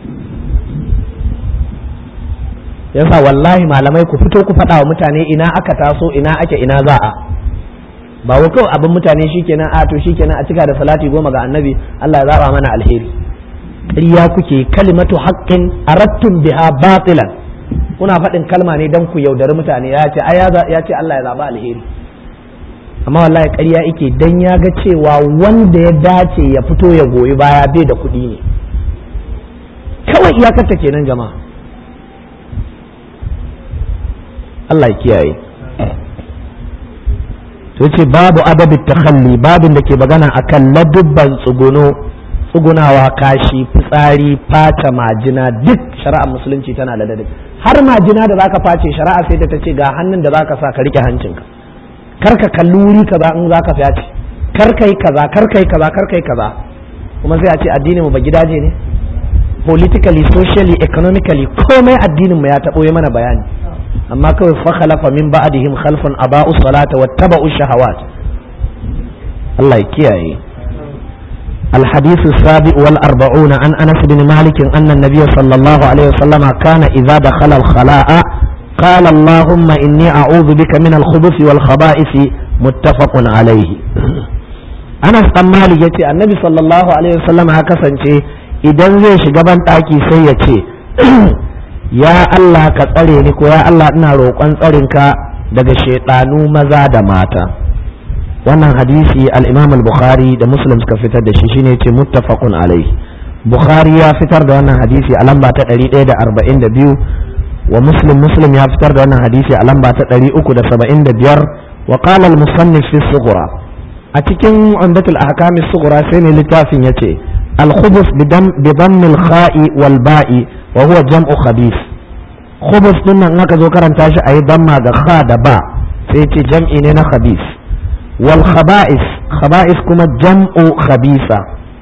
yasa wallahi malamai ku fito ku faɗa wa mutane ina aka taso ina ake ina za a ba wa kawai abin mutane shikenan a to shikenan a cika da salati goma ga annabi Allah ya zaba mana alheri ƙarya kuke kalimatu haqqin arattum biha batilan kuna faɗin kalma ne dan ku yaudari mutane ya ce ai ya ce Allah ya zaba alheri amma wallahi ƙarya yake dan ya ga cewa wanda ya dace ya fito ya goyi baya bai da kuɗi ne kawai iyakarta kenan jama'a Allah ya kiyaye to ce babu adabi takhalli babin da ke magana akan ladubban tsuguno tsugunawa kashi fitsari fata majina duk shari'ar musulunci tana da ladabi har majina da zaka face shari'a sai da ta ce ga hannun da zaka sa ka rike hancinka kar ka kalli wuri kaza in zaka face kar kai kaza kar kai kaza kar kai kaza kuma sai a ce addinin mu ba gidaje ne politically socially economically komai addinin mu ya tabo mana bayani amma kawai fa khalafa min ba'dihim khalfun aba'u salata wattaba'u shahawat Allah ya kiyaye الحديث السابع والأربعون عن أنس بن مالك أن النبي صلى الله عليه وسلم كان إذا دخل الخلاء قال اللهم إني أعوذ بك من الخبث والخبائث متفق عليه أنس بن مالك يتي النبي صلى الله عليه وسلم هكذا idan zai shiga ban ɗaki sai ya ce ya Allah ka tsare ni ko ya Allah ina roƙon tsarinka daga shaiɗanu maza da mata wannan hadisi al-imam al-bukhari da muslim suka fitar da shi shine yace muttafaqun alaihi bukhari ya fitar da wannan hadisi a lamba ta 142 wa muslim muslim ya fitar da wannan hadisi a lamba ta 375 wa qala al-musannif fi sughra a cikin umdatul ahkam as-sughra sai ne littafin yace al-khubus bi dhamm al-kha'i wal ba'i wa huwa jam'u khabith khubus din nan aka zo karanta shi ayi damma ga kha da ba sai yace jam'i ne na khabith wal khaba'is khaba'is kuma jam'u khabisa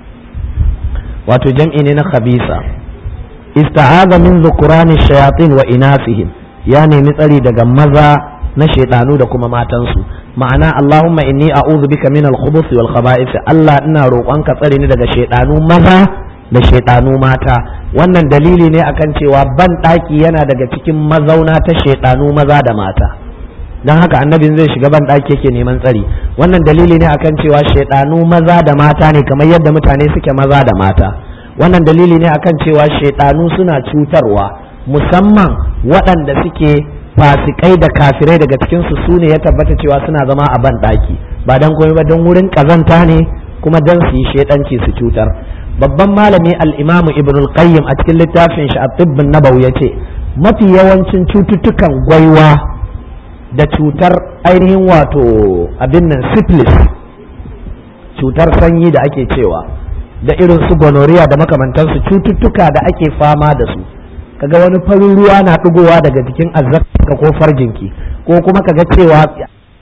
wato jam'i ne na khabisa ista'aza min dhukurani shayatin wa inasihim ya nemi tsari daga maza na shaidanu da kuma matansu ma'ana Allahumma inni a'udhu bika min al-khubuth wal khaba'ith Allah ina roƙonka tsare ni daga shaidanu maza da shaidanu mata wannan dalili ne akan cewa ban ɗaki yana daga cikin mazauna ta shaidanu maza da mata don haka annabin zai shiga ban ɗaki yake neman tsari wannan dalili ne akan cewa shaidanu maza da mata ne kamar yadda mutane suke maza da mata wannan dalili ne akan cewa shaidanu suna cutarwa musamman waɗanda suke fasikai da kafirai daga cikinsu su ne ya tabbata cewa suna zama a ban ɗaki ba don komai ba don wurin ƙazanta ne kuma don su yi shaidanci su cutar babban malami al-imamu ibn al-qayyim a cikin littafin shi at-tibbun nabawi yace mafi yawancin cututtukan gwaiwa da cutar ainihin wato abin nan syphilis cutar sanyi da ake cewa da irin su gonorrhea da makamantansu cututtuka da ake fama da su kaga wani farin ruwa na ɗigowa daga jikin azzaka ko farjinki ko kuma kaga cewa